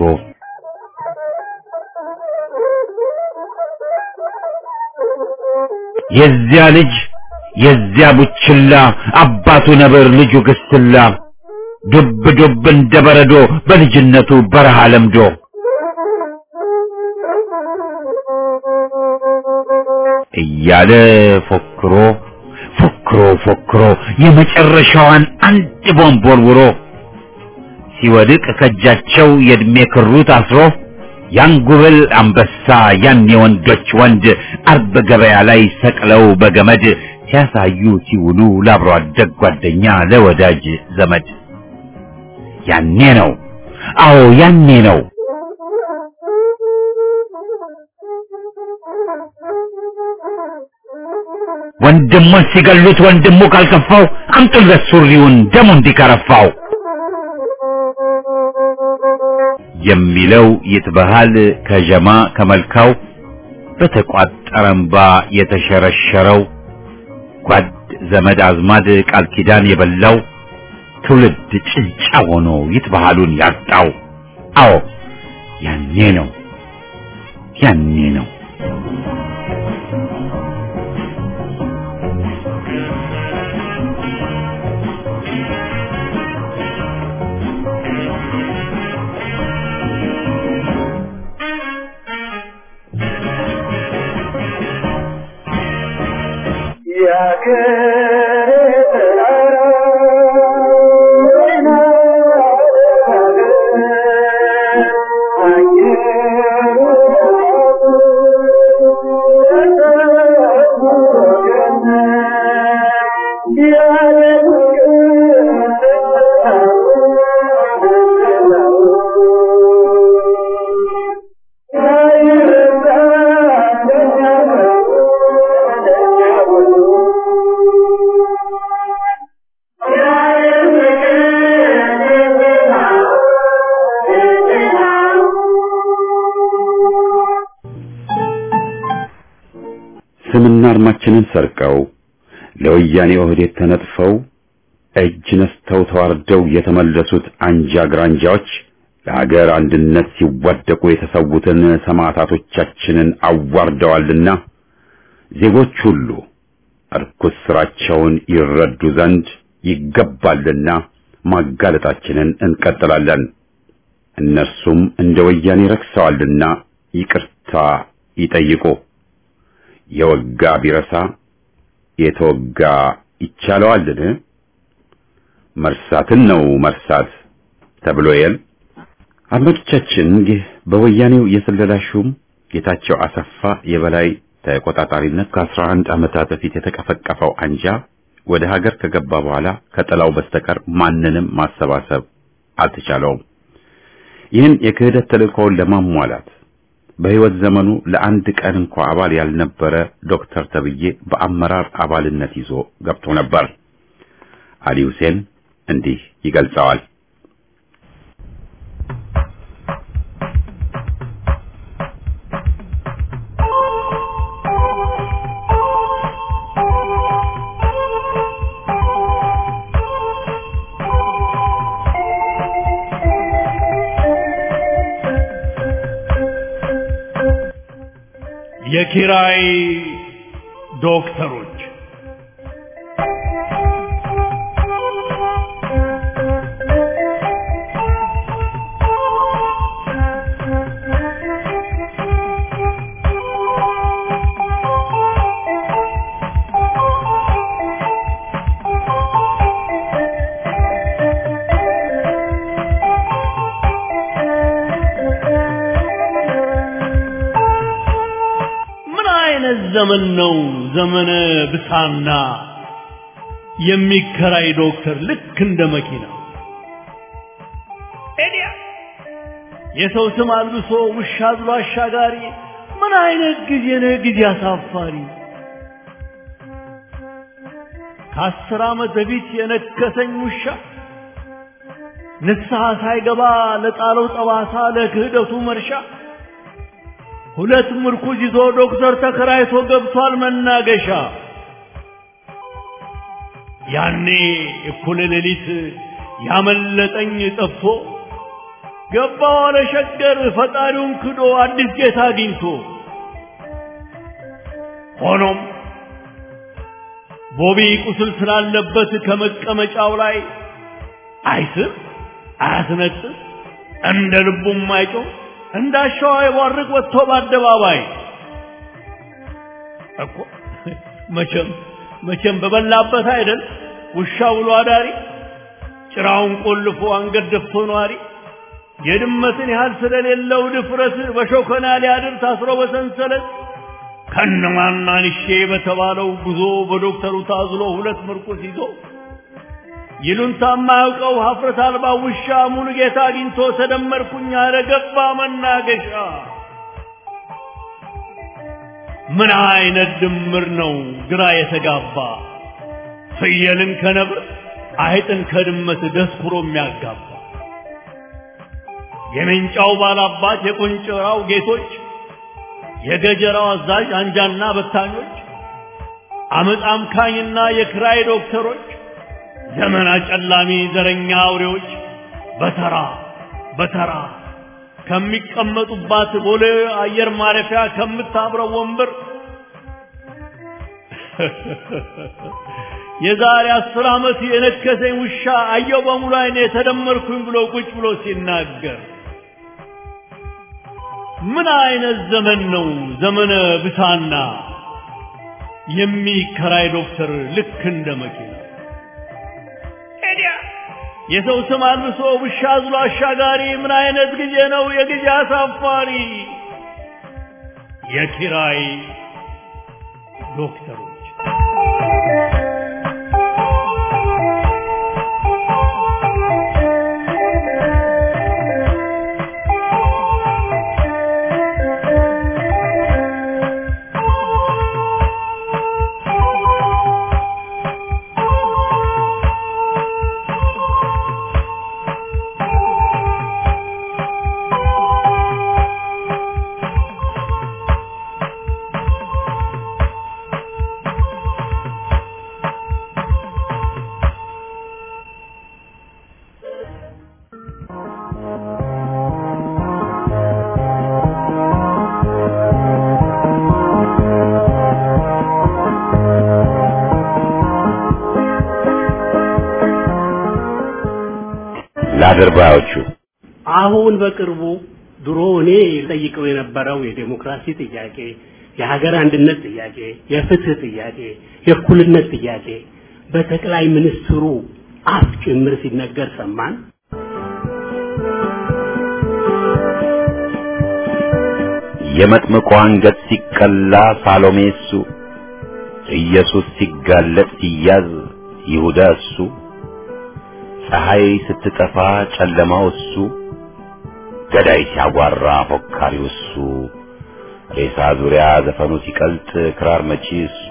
የዚያ ልጅ የዚያ ቡችላ አባቱ ነብር ልጁ ግስላ ዱብ ዱብ እንደ በረዶ በልጅነቱ በረሃ ለምዶ እያለ ፎክሮ ፎክሮ ፎክሮ የመጨረሻዋን አንድ ቦምብ ወርውሮ ሲወድቅ ከእጃቸው የእድሜ ክሩ ታስሮ ያን ጉብል አንበሳ ያን የወንዶች ወንድ አርብ ገበያ ላይ ሰቅለው በገመድ ሲያሳዩ ሲውሉ ለአብሮ አደግ ጓደኛ ለወዳጅ ዘመድ ያኔ ነው አዎ ያኔ ነው ወንድሙን ሲገሉት ወንድሙ ካልከፋው አምጡለት ሱሪውን ደሙ እንዲከረፋው የሚለው ይትበሃል ከጀማ ከመልካው በተቋጠረ እምባ የተሸረሸረው ጓድ ዘመድ አዝማድ ቃል ኪዳን የበላው ትውልድ ጭንጫ ሆኖ ይትበሃሉን ያጣው አዎ ያኔ ነው ያኔ ነው ስምና አርማችንን ሰርቀው ለወያኔ ኦህዴድ ተነጥፈው እጅ ነስተው ተዋርደው የተመለሱት አንጃ ግራንጃዎች ለሀገር አንድነት ሲዋደቁ የተሰዉትን ሰማዕታቶቻችንን አዋርደዋልና ዜጎች ሁሉ እርኩስ ስራቸውን ይረዱ ዘንድ ይገባልና ማጋለጣችንን እንቀጥላለን። እነርሱም እንደ ወያኔ ረክሰዋልና ይቅርታ ይጠይቁ። የወጋ ቢረሳ የተወጋ ይቻለዋልን? መርሳትን ነው መርሳት ተብሎ የል አድማጮቻችን፣ ይህ በወያኔው የስለላ ሹም ጌታቸው አሰፋ የበላይ ተቆጣጣሪነት ከአስራ አንድ ዓመታት በፊት የተቀፈቀፈው አንጃ ወደ ሀገር ከገባ በኋላ ከጥላው በስተቀር ማንንም ማሰባሰብ አልተቻለውም። ይህን የክህደት ተልእኮውን ለማሟላት በሕይወት ዘመኑ ለአንድ ቀን እንኳ አባል ያልነበረ ዶክተር ተብዬ በአመራር አባልነት ይዞ ገብቶ ነበር። አሊ ሁሴን እንዲህ ይገልጸዋል። የኪራይ ዶክተሮች ምን አይነት ዘመን ነው? ዘመነ ብሳና የሚከራይ ዶክተር ልክ እንደ መኪና ኤዲያ የሰው ስም አልብሶ ውሻ ብሎ አሻጋሪ። ምን አይነት ጊዜ ነው? ጊዜ አሳፋሪ። ከአስር ዓመት በፊት የነከሰኝ ውሻ ንስሐ ሳይገባ ለጣለው ጠባሳ ለክህደቱ መርሻ ሁለት ምርኩዝ ይዞ ዶክተር ተከራይቶ ገብቷል መናገሻ። ያኔ እኩለ ሌሊት ያመለጠኝ ጠፍቶ ገባ ዋለ ሸገር ፈጣሪውን ክዶ አዲስ ጌታ አግኝቶ። ሆኖም ቦቢ ቁስል ስላለበት ከመቀመጫው ላይ አይስም አያስነጥስ እንደ ልቡም አይጮህ እንዳሻው አይቧርቅ ወጥቶ በአደባባይ እኮ መቼም መቼም በበላበት አይደል ውሻ ውሎ አዳሪ ጭራውን ቆልፎ አንገት ደፍቶ ነዋሪ የድመትን ያህል ስለሌለው ድፍረት በሾከና ሊያድር ታስሮ በሰንሰለት ከነማናንሼ በተባለው ጉዞ በዶክተሩ ታዝሎ ሁለት ምርኩስ ይዞ ይሉንታ የማያውቀው ሀፍረት አልባ ውሻ ሙሉ ጌታ አግኝቶ ተደመርኩኝ አለ ገባ መናገሻ። ምን አይነት ድምር ነው ግራ የተጋባ ፍየልን ከነብር አይጥን ከድመት ደስኩሮ የሚያጋባ የሜንጫው ባላባት የቆንጨራው ጌቶች የገጀራው አዛዥ አንጃና በታኞች አመፅ አምካኝና የክራይ ዶክተሮች ዘመን አጨላሚ ዘረኛ አውሬዎች በተራ በተራ ከሚቀመጡባት ቦሌ አየር ማረፊያ ከምታብረው ወንበር የዛሬ አስር ዓመት የነከሰኝ ውሻ አየው በሙሉ አይኔ የተደመርኩኝ ብሎ ቁጭ ብሎ ሲናገር ምን አይነት ዘመን ነው ዘመነ ብሳና የሚከራይ ዶክተር ልክ እንደ መኪና ኤዲያ የሰው ስም አልብሶ ውሻ አዝሎ አሻጋሪ ምን አይነት ጊዜ ነው የጊዜ አሳፋሪ የኪራይ ዶክተሮች ለአድርባዮቹ አሁን በቅርቡ ድሮ እኔ ጠይቀው የነበረው የዴሞክራሲ ጥያቄ፣ የሀገር አንድነት ጥያቄ፣ የፍትህ ጥያቄ፣ የእኩልነት ጥያቄ በጠቅላይ ሚኒስትሩ አፍ ጭምር ሲነገር ሰማን። የመጥምቁ አንገት ሲቀላ ሳሎሜ እሱ፣ ኢየሱስ ሲጋለጥ ሲያዝ ይሁዳ እሱ፣ ፀሐይ ስትጠፋ ጨለማው እሱ፣ ገዳይ ሲያጓራ ፎካሪው እሱ፣ ሬሳ ዙሪያ ዘፈኑ ሲቀልጥ ክራር መቺ እሱ፣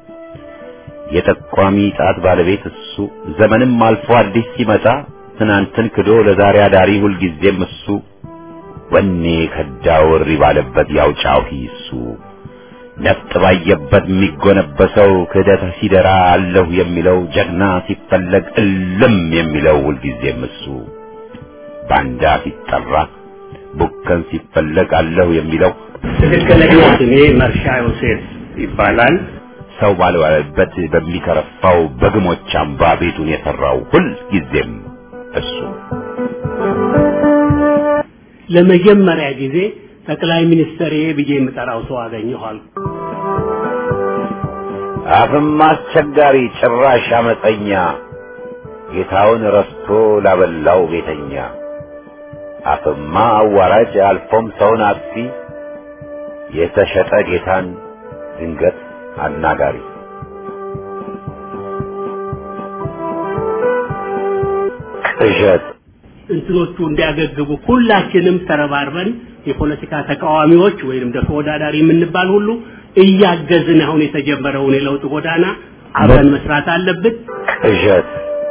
የጠቋሚ ጣት ባለቤት እሱ፣ ዘመንም አልፎ አዲስ ሲመጣ ትናንትን ክዶ ለዛሬ አዳሪ ሁልጊዜም እሱ፣ ወኔ ከዳው እሪ ባለበት ያውጫው እሱ፣ ነፍጥ ባየበት የሚጎነበሰው ክህደት ሲደራ አለሁ የሚለው ጀግና ሲፈለግ እልም የሚለው ሁልጊዜም እሱ፣ ባንዳ ሲጠራ ቡከን ሲፈለግ አለሁ የሚለው ትክክለኛ ስሜ መርሻ ዮሴፍ ይባላል። ሰው ባልዋለበት በሚከረፋው በግሞች አምባ ቤቱን የሰራው ሁልጊዜም እሱ ለመጀመሪያ ጊዜ ጠቅላይ ሚኒስትር ብዬ የምጠራው ሰው አገኘኋል። አፍም አስቸጋሪ ጭራሽ አመፀኛ ጌታውን ረስቶ ላበላው ቤተኛ አፍማ አዋራጅ አልፎም ሰውን አጥፊ የተሸጠ ጌታን ድንገት አናጋሪ ቅዠት እንትኖቹ እንዲያገግቡ ሁላችንም ተረባርበን የፖለቲካ ተቃዋሚዎች ወይንም ደግሞ ተወዳዳሪ የምንባል ሁሉ እያገዝን አሁን የተጀመረውን የለውጥ ጎዳና አብረን መስራት አለብን። ቅዠት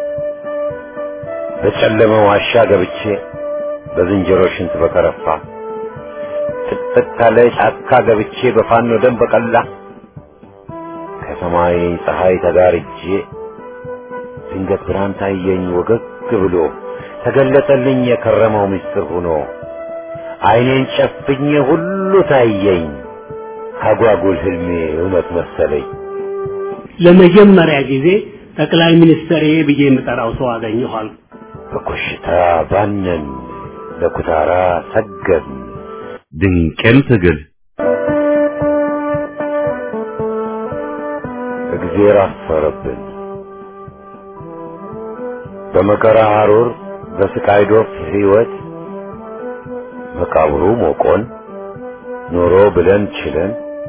በጨለመ ዋሻ ገብቼ በዝንጀሮ ሽንት በከረፋ ጥቅጥቅ ካለ ጫካ ገብቼ በፋኖ ደም በቀላ ከሰማይ ፀሐይ ተጋርጄ ድንገት ብርሃን ታየኝ ወገግ ብሎ ተገለጠልኝ የከረመው ምስጢር ሆኖ አይኔን ጨፍኜ ሁሉ ታየኝ አጓጉል ህልሜ እውነት መሰለኝ ለመጀመሪያ ጊዜ ጠቅላይ ሚኒስትር ብዬ የምጠራው ሰው አገኘኋል። በኮሽታ ባነን ለኩታራ ሰገን ድንቅም ትግል እግዜር አፈረብን በመከራ ሐሩር በስቃይ ዶፍ ሕይወት መቃብሩ ሞቆን ኖሮ ብለን ችለን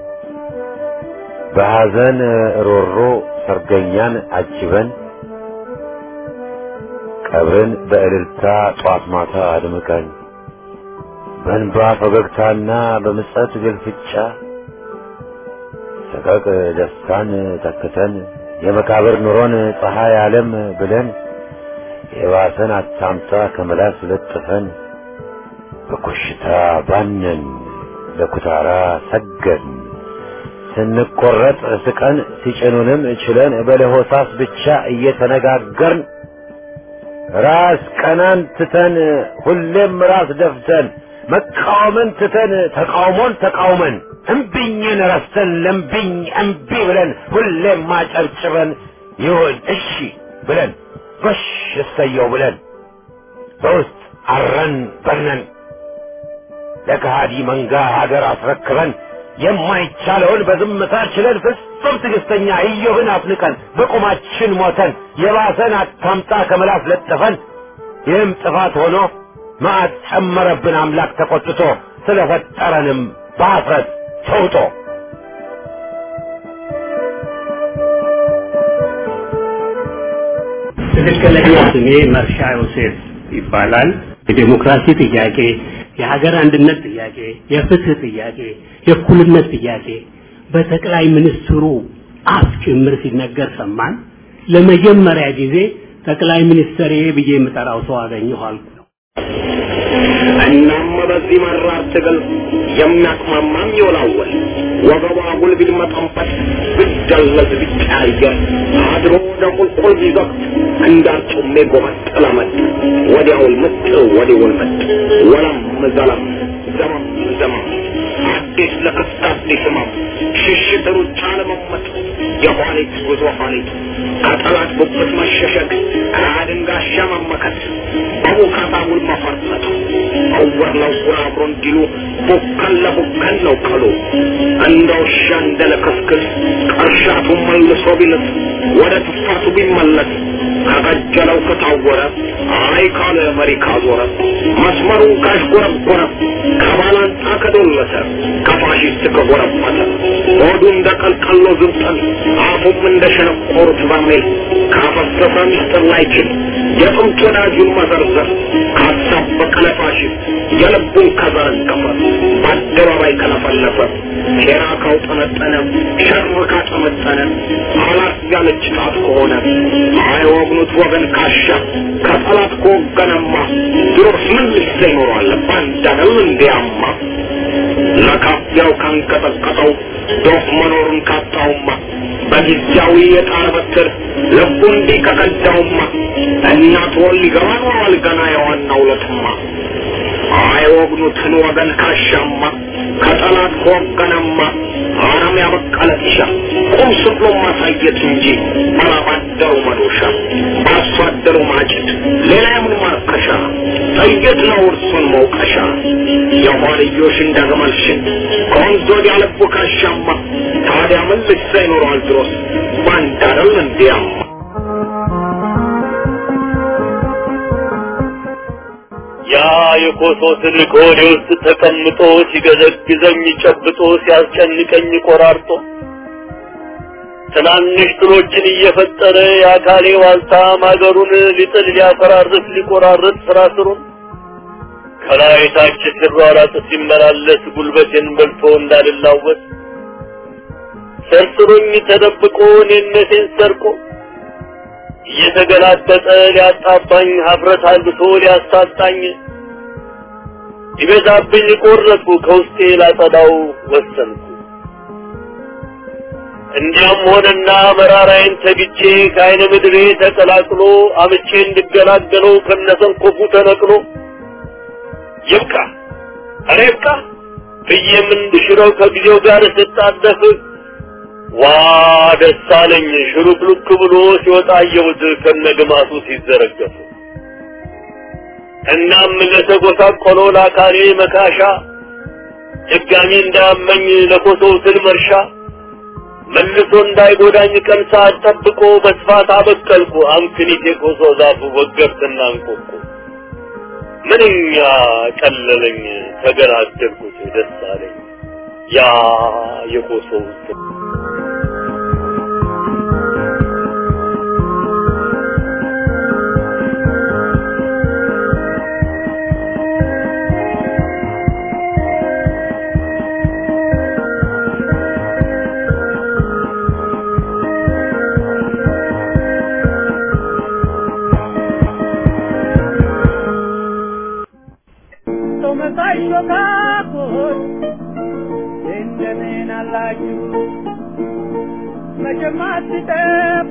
በሐዘን ሮሮ ሰርገኛን አጅበን ቀብርን በእልልታ ጧት ማታ አድምቀን በእንባ ፈገግታና በምጸት ግልፍጫ ሰቀቅ ደስታን ተክተን የመቃብር ኑሮን ፀሐይ ዓለም ብለን የባሰን አታምጣ ከመላስ ለጥፈን በኮሽታ ባነን ለኩታራ ሰገን ስንቆረጥ ስቀን ሲጭኑንም ችለን በለሆሳስ ብቻ እየተነጋገርን ራስ ቀናን ትተን ሁሌም ራስ ደፍተን መቃወምን ትተን ተቃውሞን ተቃውመን እምቢኝን ረስተን ለምቢኝ እምቢ ብለን ሁሌም ማጨብጭበን ይሁን እሺ ብለን ጎሽ እሰየው ብለን በውስጥ አረን በርነን ለከሃዲ መንጋ ሀገር አስረክበን የማይቻለውን በዝምታ ችለን ፍጹም ትዕግስተኛ ኢዮብን አፍንቀን በቁማችን ሞተን የባሰን አታምጣ ከመላስ ለጥፈን ይህም ጥፋት ሆኖ መዓት ጨመረብን አምላክ ተቆጥቶ ስለፈጠረንም በአፍረት ተውጦ ትክክለኛ ስሜ መርሻ ዮሴፍ ይባላል። የዴሞክራሲ ጥያቄ፣ የሀገር አንድነት ጥያቄ፣ የፍትህ ጥያቄ፣ የእኩልነት ጥያቄ በጠቅላይ ሚኒስትሩ አፍ ጭምር ሲነገር ሰማን። ለመጀመሪያ ጊዜ ጠቅላይ ሚኒስትር ብዬ የምጠራው ሰው አገኘሁ አልኩ። እናም በዚህ መራር ትግል የሚያቅማማም ይወላወል ወገቧ ጉልቢል መጠንፈት ብደለዝ ቢቀያየር አድሮ ወደ ቁልቁል ቢዘቅት እንዳርጩሜ ጎመጥ ለመጥ ወዲያውል ምጥ ወዲውል ምጥ ወለም ዘለም ዘመም ዘመም አዲስ ለክስት አዲስ ህመም ሽሽት ሩጫ ለመመጥ የኋሊት ጉዞ ኋሊት ከጠላት ጉብት መሸሸግ ራድን ጋሻ መመከት በሙካታ ውል መፈርጠጥ እውር ለውር አብሮ እንዲሉ ቡከን ለቡከን ነው ቀሉ እንደ ውሻ እንደ ለክስክስ ቀርሻቱ መልሶ ቢልስ ወደ ትፋቱ ቢመለስ ከቀጀለው ከታወረ አይ ካለ መሪ ካዞረ መስመሩን ካሽጎረጎረ ከባላንጣ ከዶለተ ከፋሽስት ከጎረበተ ሆዱ እንደ ቀልቀሎ ዝብጠን አፉም እንደ ሸነቆሩት በርሜል ካፈሰሰ ሚስጥር ላይችል የጥንት ወዳጁን መዘርዘር ካሳበቀ ለፋሽስት የልቡን ከዘረገፈ በአደባባይ ከለፈለፈ ሴራ ካውጠነጠነ ሸር ካጠመጠነ አላት ያለች ጣት ከሆነ አይወግኑት ወገን ካሻ ከጠላት ከወገነማ ድሮስ ምን ልሰ ይኖሯል ባንዳነው እንዲያማ ለካፊያው ካንቀጠቀጠው ዶፍ መኖሩን ካጣውማ በጊዜያዊ የጣር በትር ልቡ እንዲህ ከቀዳውማ እናት ወል ሊገባ ኖሯል ገና የዋናው ለትማ አይወግኑትን ወገን ካሻማ ከጠላት ከወገነማ አረም ያበቀለ ጢሻ ቁም ስቅሎ ማሳየት እንጂ ባላባደሩ መዶሻ በአርሶ አደሩ ማጭድ ሌላ የምን ማርከሻ ጥይት ነው እርሱን መውቀሻ የኋልዮሽ እንደግመልሽን ከወንዝ ወዲያ ልቡ ካሻማ ታዲያ ምን ልሳ ይኖረዋል ድሮስ ባንዳረል እንዲያማ ያ የኮሶ ትልቅ ሆዴ ውስጥ ተቀምጦ ሲገዘግዘኝ ጨብጦ ሲያስጨንቀኝ ቆራርጦ ትናንሽ ትሎችን እየፈጠረ የአካሌ ዋልታ ማገሩን ሊጥል ሊያፈራርስ ሊቆራርጥ ስራ ስሩን ከላይ ታች ሲሯራጥ ሲመላለስ ጉልበቴን በልቶ እንዳልላወስ ሰርስሮኝ ተደብቆ እኔነቴን ሰርቆ እየተገላጠጠ ሊያጣባኝ ሀፍረት አልብቶ ሊያሳጣኝ ይበዛብኝ ቆረጥኩ ከውስጤ ላጸዳው ወሰንኩ። እንዲያም ሆነና መራራዬን ተግቼ ከአይነ ምድሬ ተቀላቅሎ አምቼ እንድገላገለው ከነሰንኮፉ ተነቅሎ ይብቃ ኧረ ይብቃ ብዬም እንድሽረው ከጊዜው ጋር ስጣደፍ ዋ ደስ አለኝ ሽሩክሉክ ብሎ ሲወጣ አየሁት ከነግማቱ ሲዘረገፉ። እናም ለተጎሳቆለው ለአካሌ መካሻ ድጋሚ እንዳያመኝ ለኮሶው ትል መርሻ መልሶ እንዳይጎዳኝ ቀን ሰዓት ጠብቆ በስፋት አበቀልኩ አምክኒት የኮሶ ዛፉ ወገብትና እንቆቁ ምንኛ ቀለለኝ ተገላገልኩት ደስ አለኝ ያ የኮሶው ትል መሳይ ሾካኮች እንደምን አላችሁ? መቼም አትጠፉ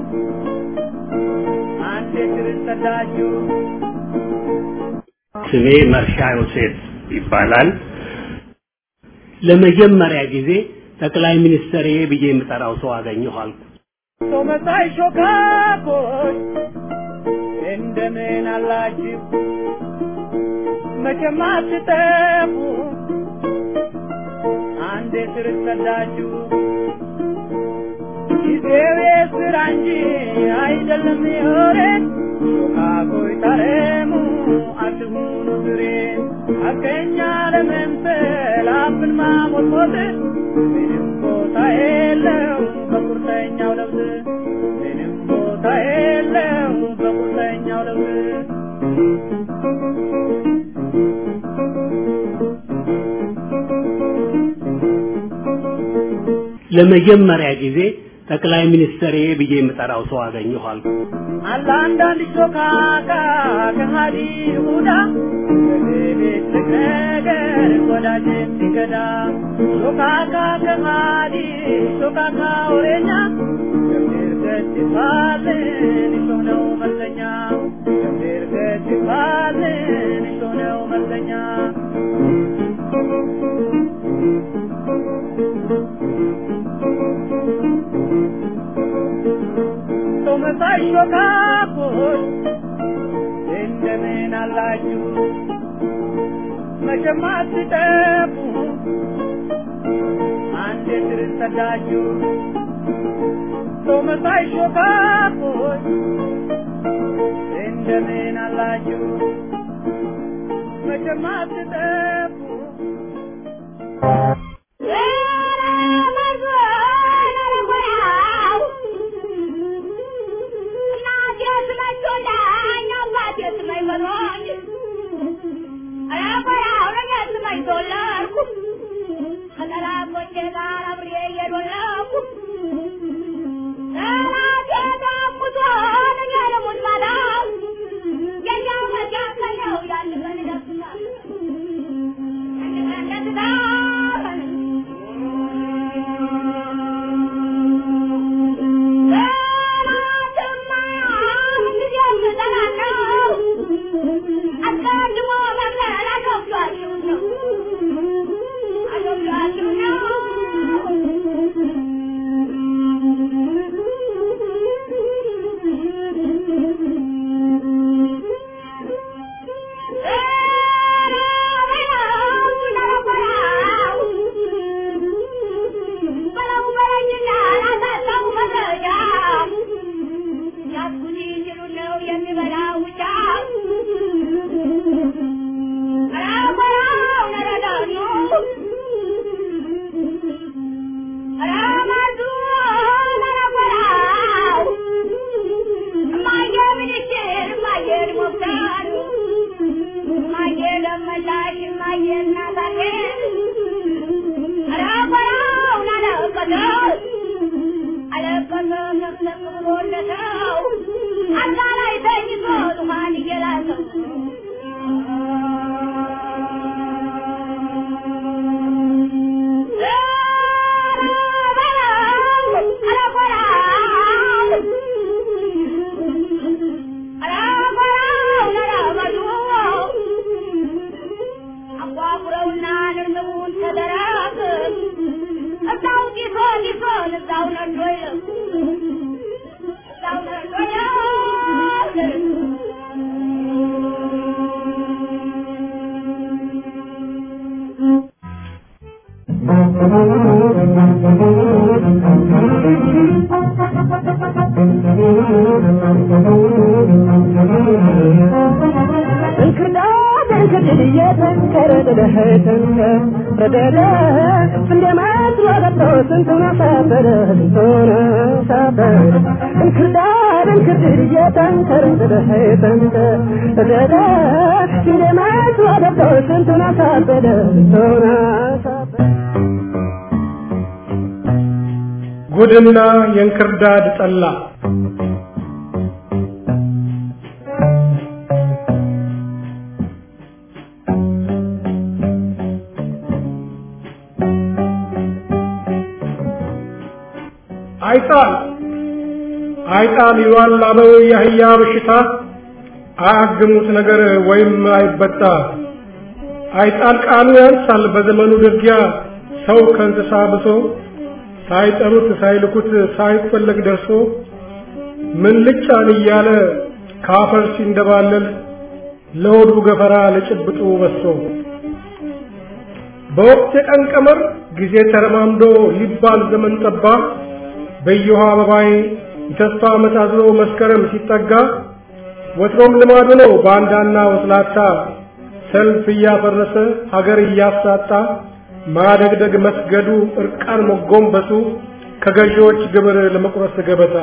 አንዴ ክርስተዳችሁ ስሜ መርሻ ዮሴፍ ይባላል። ለመጀመሪያ ጊዜ ጠቅላይ ሚኒስትር ብዬ የምጠራው ሰው አገኘሁ አልኩ። ሰው መሳይ ሾካኮች እንደምን አላችሁ? መቼም አትጠፉ አንዴ እንዴት ርሰዳችሁ ጊዜው የስራ እንጂ አይደለም የወሬ ሾካኮይ ታረሙ አትሁኑ ዝሬ አገኛ ለመምሰል አፍን ማሞጥሞጥ ምንም ቦታ የለው በቁርጠኛው ለውዝ ምንም ቦታ የለው በቁርጠኛው ለውዝ ለመጀመሪያ ጊዜ ጠቅላይ ሚኒስትር ብዬ የምጠራው ሰው አገኘኋል። አለ አንዳንድ ሾካካ ከሃዲ ይሁዳ በቤት ነገር ወዳጅን ሲገዳ ሾካካ ከሃዲ ሾካካ ወሬኛ ገብር ገድፋልን እሾህ ነው መልከኛ ገብር ገድፋልን እሾህ ነው መልከኛ ሰው መሳይ ሾካኮች እንደምን አላችሁ? መቼም አትጠፉ አንድ ስር ሰዳችሁ። ሰው መሳይ ሾካኮች እንደምን አላችሁ? መቼም አትጠፉ ጉድና የእንክርዳድ ጠላ አይጣል አይጣል ይሏል አበው የአህያ በሽታ አያግሙት ነገር ወይም አይበጣ አይጣል ቃሉ ያንሳል በዘመኑ ደጊያ ሰው ከእንስሳ ብሶ ሳይጠሩት ሳይልኩት ሳይፈለግ ደርሶ ምን ልጫን እያለ ካፈር ሲንደባለል ለሆዱ ገፈራ ለጭብጡ በሶ በወቅት የቀን ቀመር ጊዜ ተረማምዶ ሊባል ዘመን ጠባ በየውሃ አበባዬ የተስፋ ዓመት አዝሎ መስከረም ሲጠጋ ወትሮም ልማዱ ነው ባንዳና ወስላታ ሰልፍ እያፈረሰ ሀገር እያሳጣ ማደግደግ መስገዱ እርቃን መጎንበሱ ከገዢዎች ግብር ለመቁረስ ገበታ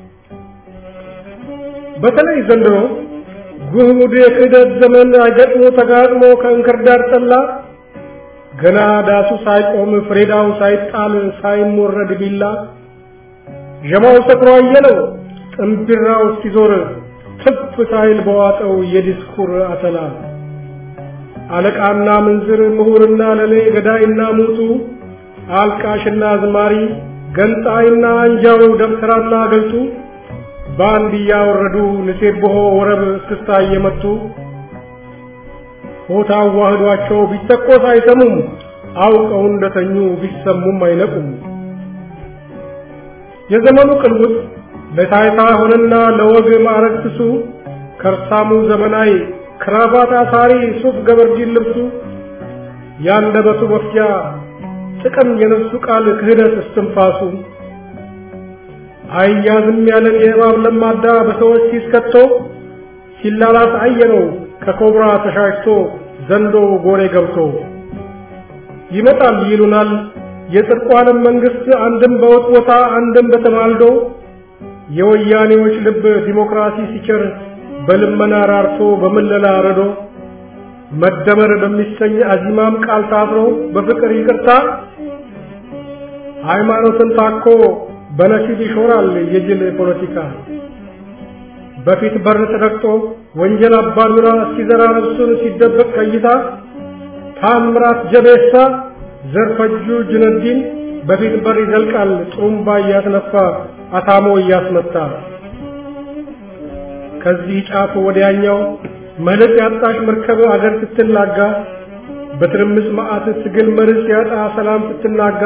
በተለይ ዘንድሮ ጉድ የክህደት ዘመን አገጥሞ ተጋጥሞ ከእንክርዳድ ጠላ ገና ዳሱ ሳይቆም ፍሬዳው ሳይጣል ሳይሞረድ ቢላ ዠማው ሰክሮ አየለው ጥንቢራው ሲዞር ትፍ ሳይል በዋጠው የዲስኩር አተላ አለቃና ምንዝር ምሁርና ለሌ ገዳይና ሙቱ አልቃሽና ዝማሪ ገንጣይና አንጃው ደብተራና ገልጡ በአንድ እያወረዱ ንሴብሖ ወረብ እስክስታ እየመቱ ሆታ አዋህዷቸው ቢተኮስ አይሰሙም አውቀው እንደተኙ ቢሰሙም አይነቁም። የዘመኑ ቅልውጥ ለታይታ ሆነና ለወግ ማዕረግ ትሱ ከርሳሙ ዘመናዊ ክራባት አሳሪ ሱፍ ገበርጂን ልብሱ ያንደበቱ መፍጃ ጥቅም የነፍሱ ቃል ክህደት እስትንፋሱ አያዝም ያለን የእባብ ለማዳ በሰዎች ሲስከቶ ሲላላስ አየነው ከኮብራ ተሻሽቶ ዘንዶ ጎሬ ገብቶ ይመጣል ይሉናል የጽድቋንም መንግስት አንድም በወጥወታ አንድም በተማልዶ የወያኔዎች ልብ ዲሞክራሲ ሲቸር በልመና ራርቶ በምለላ ረዶ መደመር በሚሰኝ አዚማም ቃል ታስሮ በፍቅር ይቅርታ ሃይማኖትን ታኮ በነሲብ ይሾራል የጅል ፖለቲካ በፊት በር ተረግጦ ወንጀል አባዱራ ሲዘራ ነፍሱን ሲደበቅ ቀይታ ታምራት ጀቤሳ ዘርፈጁ ጅነዲን በፊት በር ይዘልቃል ጥሩምባ እያስነፋ አታሞ እያስመታ ከዚህ ጫፍ ወዲያኛው መልክ ያጣሽ መርከብ አገር ስትናጋ በትርምስ መዓት ትግል መርስ ያጣ ሰላም ስትናጋ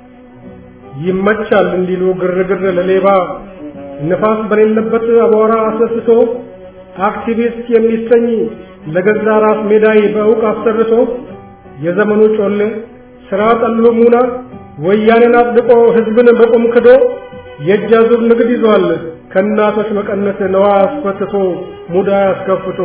ይመቻል እንዲሉ ግርግር ለሌባ ንፋስ በሌለበት አቧራ አስነስቶ አክቲቪስት የሚሰኝ ለገዛ ራስ ሜዳይ በእውቅ አሰርቶ የዘመኑ ጮሌ ስራ ጠሉ ሙና ወያኔን አጽድቆ ህዝብን በቁም ክዶ የእጅ አዙር ንግድ ይዟል ከእናቶች መቀነት ነዋ አስፈትቶ ሙዳ አስከፍቶ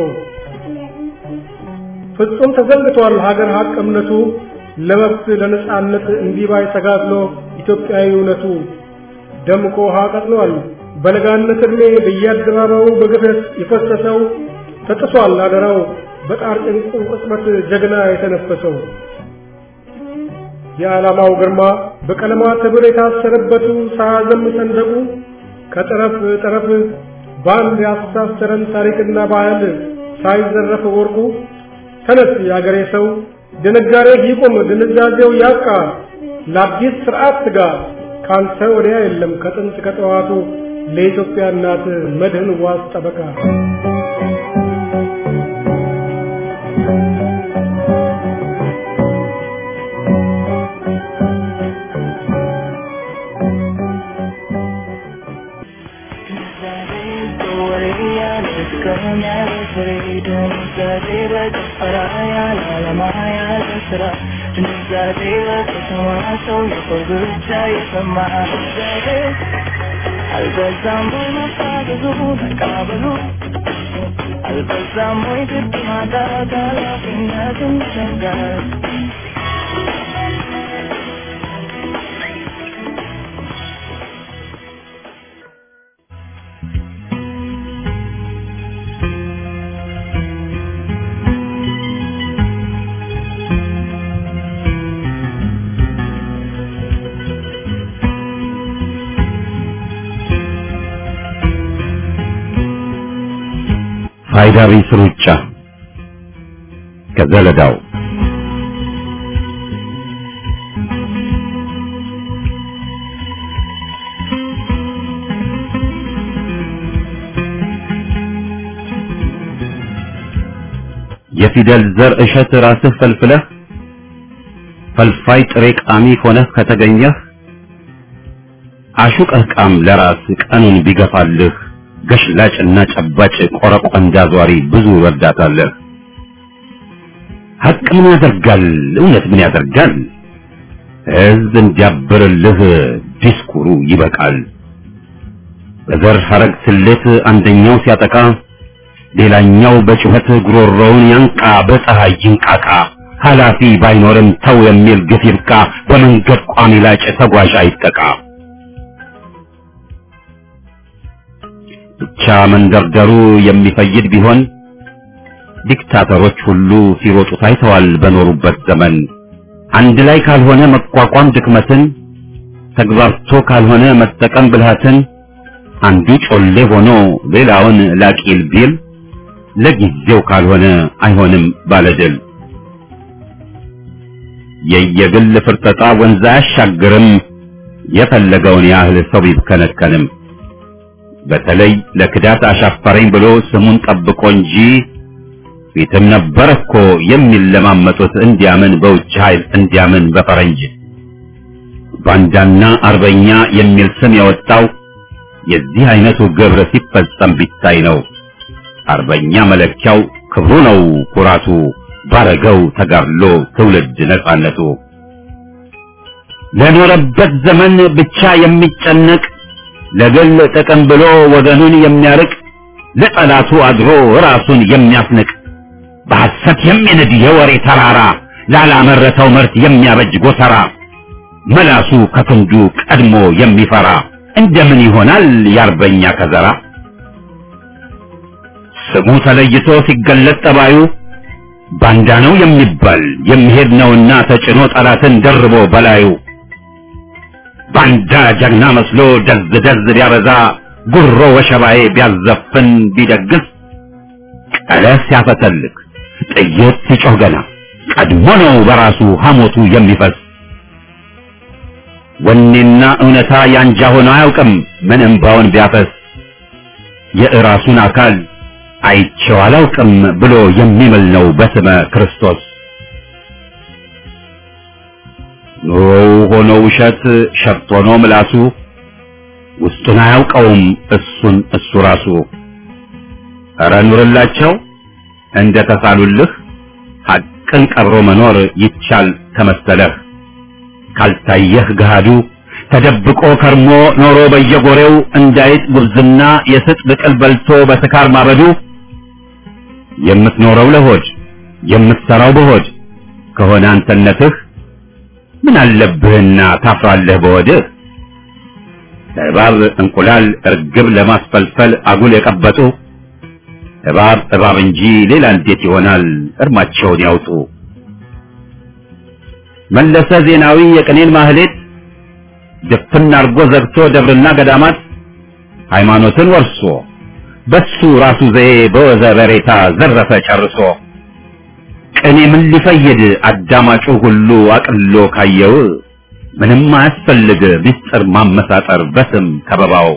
ፍጹም ተዘንግቷል ሀገር ሀቅ እምነቱ ለመብት ለነጻነት እንዲባይ ተጋድሎ ኢትዮጵያዊ እውነቱ ደምቆ ውሃ ቀጥሏል በለጋነት ዕድሜ በየአደባባዩ በግፈት የፈሰሰው ተጥሷል አደራው በጣር ጭንቁ ቅጽበት ጀግና የተነፈሰው የዓላማው ግርማ በቀለማት ህብር የታሰረበቱ ሳያዘም ሰንደቁ ከጠረፍ ጠረፍ በአንድ ያስተሳሰረን ታሪክና ባህል ሳይዘረፍ ወርቁ ተነስ የአገሬ ሰው ድንጋሬ ይቁም ድንዛዜው ያብቃ ለአዲስ ስርዓት ትጋ ካንተ ወዲያ የለም ከጥንት ከጠዋቱ ለኢትዮጵያ እናት መድህን ዋስ ጠበቃ አልበዛም ወይ መፋዘዙ መቃበሉ አልበዛም ወይ ግድ ማጣት ኃላፊነትን ሸጋር ፋይዳ ቢስ ሩጫ ከዘለዳው የፊደል ዘር እሸት ራስህ ፈልፍለህ ፈልፋይ ጥሬ ቃሚ ሆነህ ከተገኘህ አሹቀህ ቃም ለራስ ቀኑን ቢገፋልህ ገሽላጭና ጨባጭ ቆረቆንዳ ዟሪ ብዙ ረዳታለህ። ሀቅ ምን ያደርጋል? እውነት ምን ያደርጋል? ሕዝብ እንዲያብርልህ ዲስኩሩ ይበቃል። በዘር ሐረግ ስሌት አንደኛው ሲያጠቃ ሌላኛው በጩኸት ጉሮሮውን ያንቃ፣ በፀሐይ ይንቃቃ። ኃላፊ ባይኖርም ተው የሚል ግፍ ይብቃ። በመንገድ ቋሚ ላጭ ተጓዥ አይጠቃ። ብቻ መንደርደሩ የሚፈይድ ቢሆን ዲክታተሮች ሁሉ ሲሮጡ ታይተዋል በኖሩበት ዘመን። አንድ ላይ ካልሆነ መቋቋም ድክመትን፣ ተግባርቶ ካልሆነ መጠቀም ብልሃትን፣ አንዱ ጮሌ ሆኖ ሌላውን ላቂል ቢል ለጊዜው ካልሆነ አይሆንም ባለድል። የየግል ፍርጠጣ ወንዝ አያሻግርም፣ የፈለገውን ያህል ሰው ቢብከነከንም። በተለይ ለክዳት አሻፈረኝ ብሎ ስሙን ጠብቆ እንጂ ፊትም ነበር እኮ የሚለማመጡት እንዲያምን በውጭ ኃይል እንዲያምን በፈረንጅ ባንዳና አርበኛ የሚል ስም የወጣው የዚህ አይነቱ ግብር ሲፈጸም ቢታይ ነው። አርበኛ መለኪያው ክብሩ ነው ኩራቱ፣ ባረገው ተጋድሎ ትውልድ ነጻነቱ። ለኖረበት ዘመን ብቻ የሚጨነቅ ለግል ጥቅም ብሎ ወገኑን የሚያርቅ ለጠላቱ አድሮ ራሱን የሚያስንቅ በሐሰት የሚንድ የወሬ ተራራ ላላመረተው ምርት የሚያበጅ ጎተራ መላሱ ከክንዱ ቀድሞ የሚፈራ እንደምን ይሆናል የአርበኛ ከዘራ? ስሙ ተለይቶ ሲገለጥ ጠባዩ ባንዳ ነው የሚባል የሚሄድ ነውና ተጭኖ ጠላትን ደርቦ በላዩ ባንዳ ጀግና መስሎ ደዝ ደዝ ቢያበዛ ጉሮ ወሸባዬ ቢያዘፍን ቢደግስ ቀለስ ሲያፈተልክ ጥይት ሲጮህ ገና ቀድሞ ነው በራሱ ሐሞቱ የሚፈስ ወኔና እውነታ ያንጃ ሆኖ አያውቅም ምን እምባውን ቢያፈስ የእራሱን አካል አይቼው አላውቅም ብሎ የሚምል ነው በስመ ክርስቶስ። ኑሮው ሆኖ ውሸት ሸፍት ሆኖ ምላሱ ውስጡን አያውቀውም እሱን እሱ ራሱ። ኧረ ኑርላቸው እንደ ተሳሉልህ ሐቅን ቀብሮ መኖር ይቻል ከመሰለህ ካልታየህ ገሃዱ ተደብቆ ከርሞ ኖሮ በየጎሬው እንዳይጥ ጉብዝና የስጥ ብቅል በልቶ በስካር ማበዱ የምትኖረው ለሆድ የምትሰራው በሆድ ከሆነ አንተነትህ ምን አለብህና ታፍራለህ በወድህ እባብ እንቁላል እርግብ ለማስፈልፈል አጉል የቀበጡ እባብ እባብ እንጂ ሌላ እንዴት ይሆናል እርማቸውን ያውጡ መለሰ ዜናዊ የቅኔን ማህሌት ድፍን አርጎ ዘግቶ ደብርና ገዳማት ሃይማኖትን ወርሶ በሱ ራሱ ዘዬ በወዘ በሬታ ዘረፈ ጨርሶ ቅኔ ምን ሊፈይድ አዳማጩ ሁሉ አቅሎ ካየው ምንም አያስፈልግ ምስጢር ማመሳጠር በስም ከበባው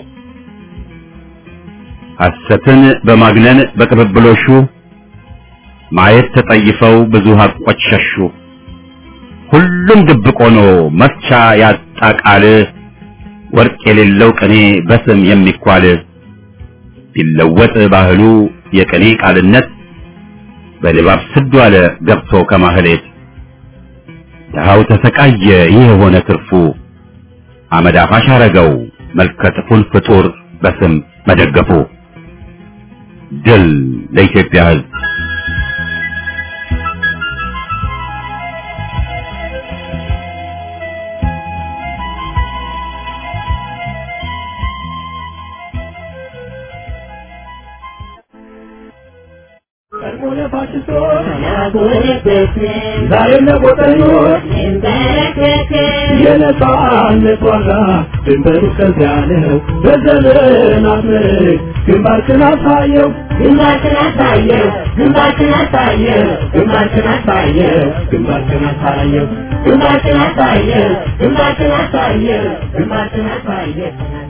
ሐሰትን በማግነን በቅብብሎሹ ማየት ተጠይፈው ብዙ ሀቆች ሸሹ ሁሉም ድብቅ ሆኖ መፍቻ ያጣ ቃል ወርቅ የሌለው ቅኔ በስም የሚኳል ቢለወጥ ባህሉ የቅኔ ቃልነት በድባብ ስዱ አለ ገብቶ ከማህሌት ድሃው ተሰቃየ ይህ የሆነ ትርፉ አመድ አፋሽ አረገው መልከጥፉን ፍጡር በስም መደገፉ ድል ለኢትዮጵያ ሕዝብ ዛሬም ለቆጠኞች የነጻነት ዋጋ ድንበሩ ከዚያ ነው። በዘመናት ምርክ ግንባርክን አሳየው ግንባርክን አሳየው ግንባርክን አሳየው ግንባርክን አሳየው ግንባርክን አሳየው ግንባርክን አሳየው ግንባርክን አሳየው ግንባርክን አሳየው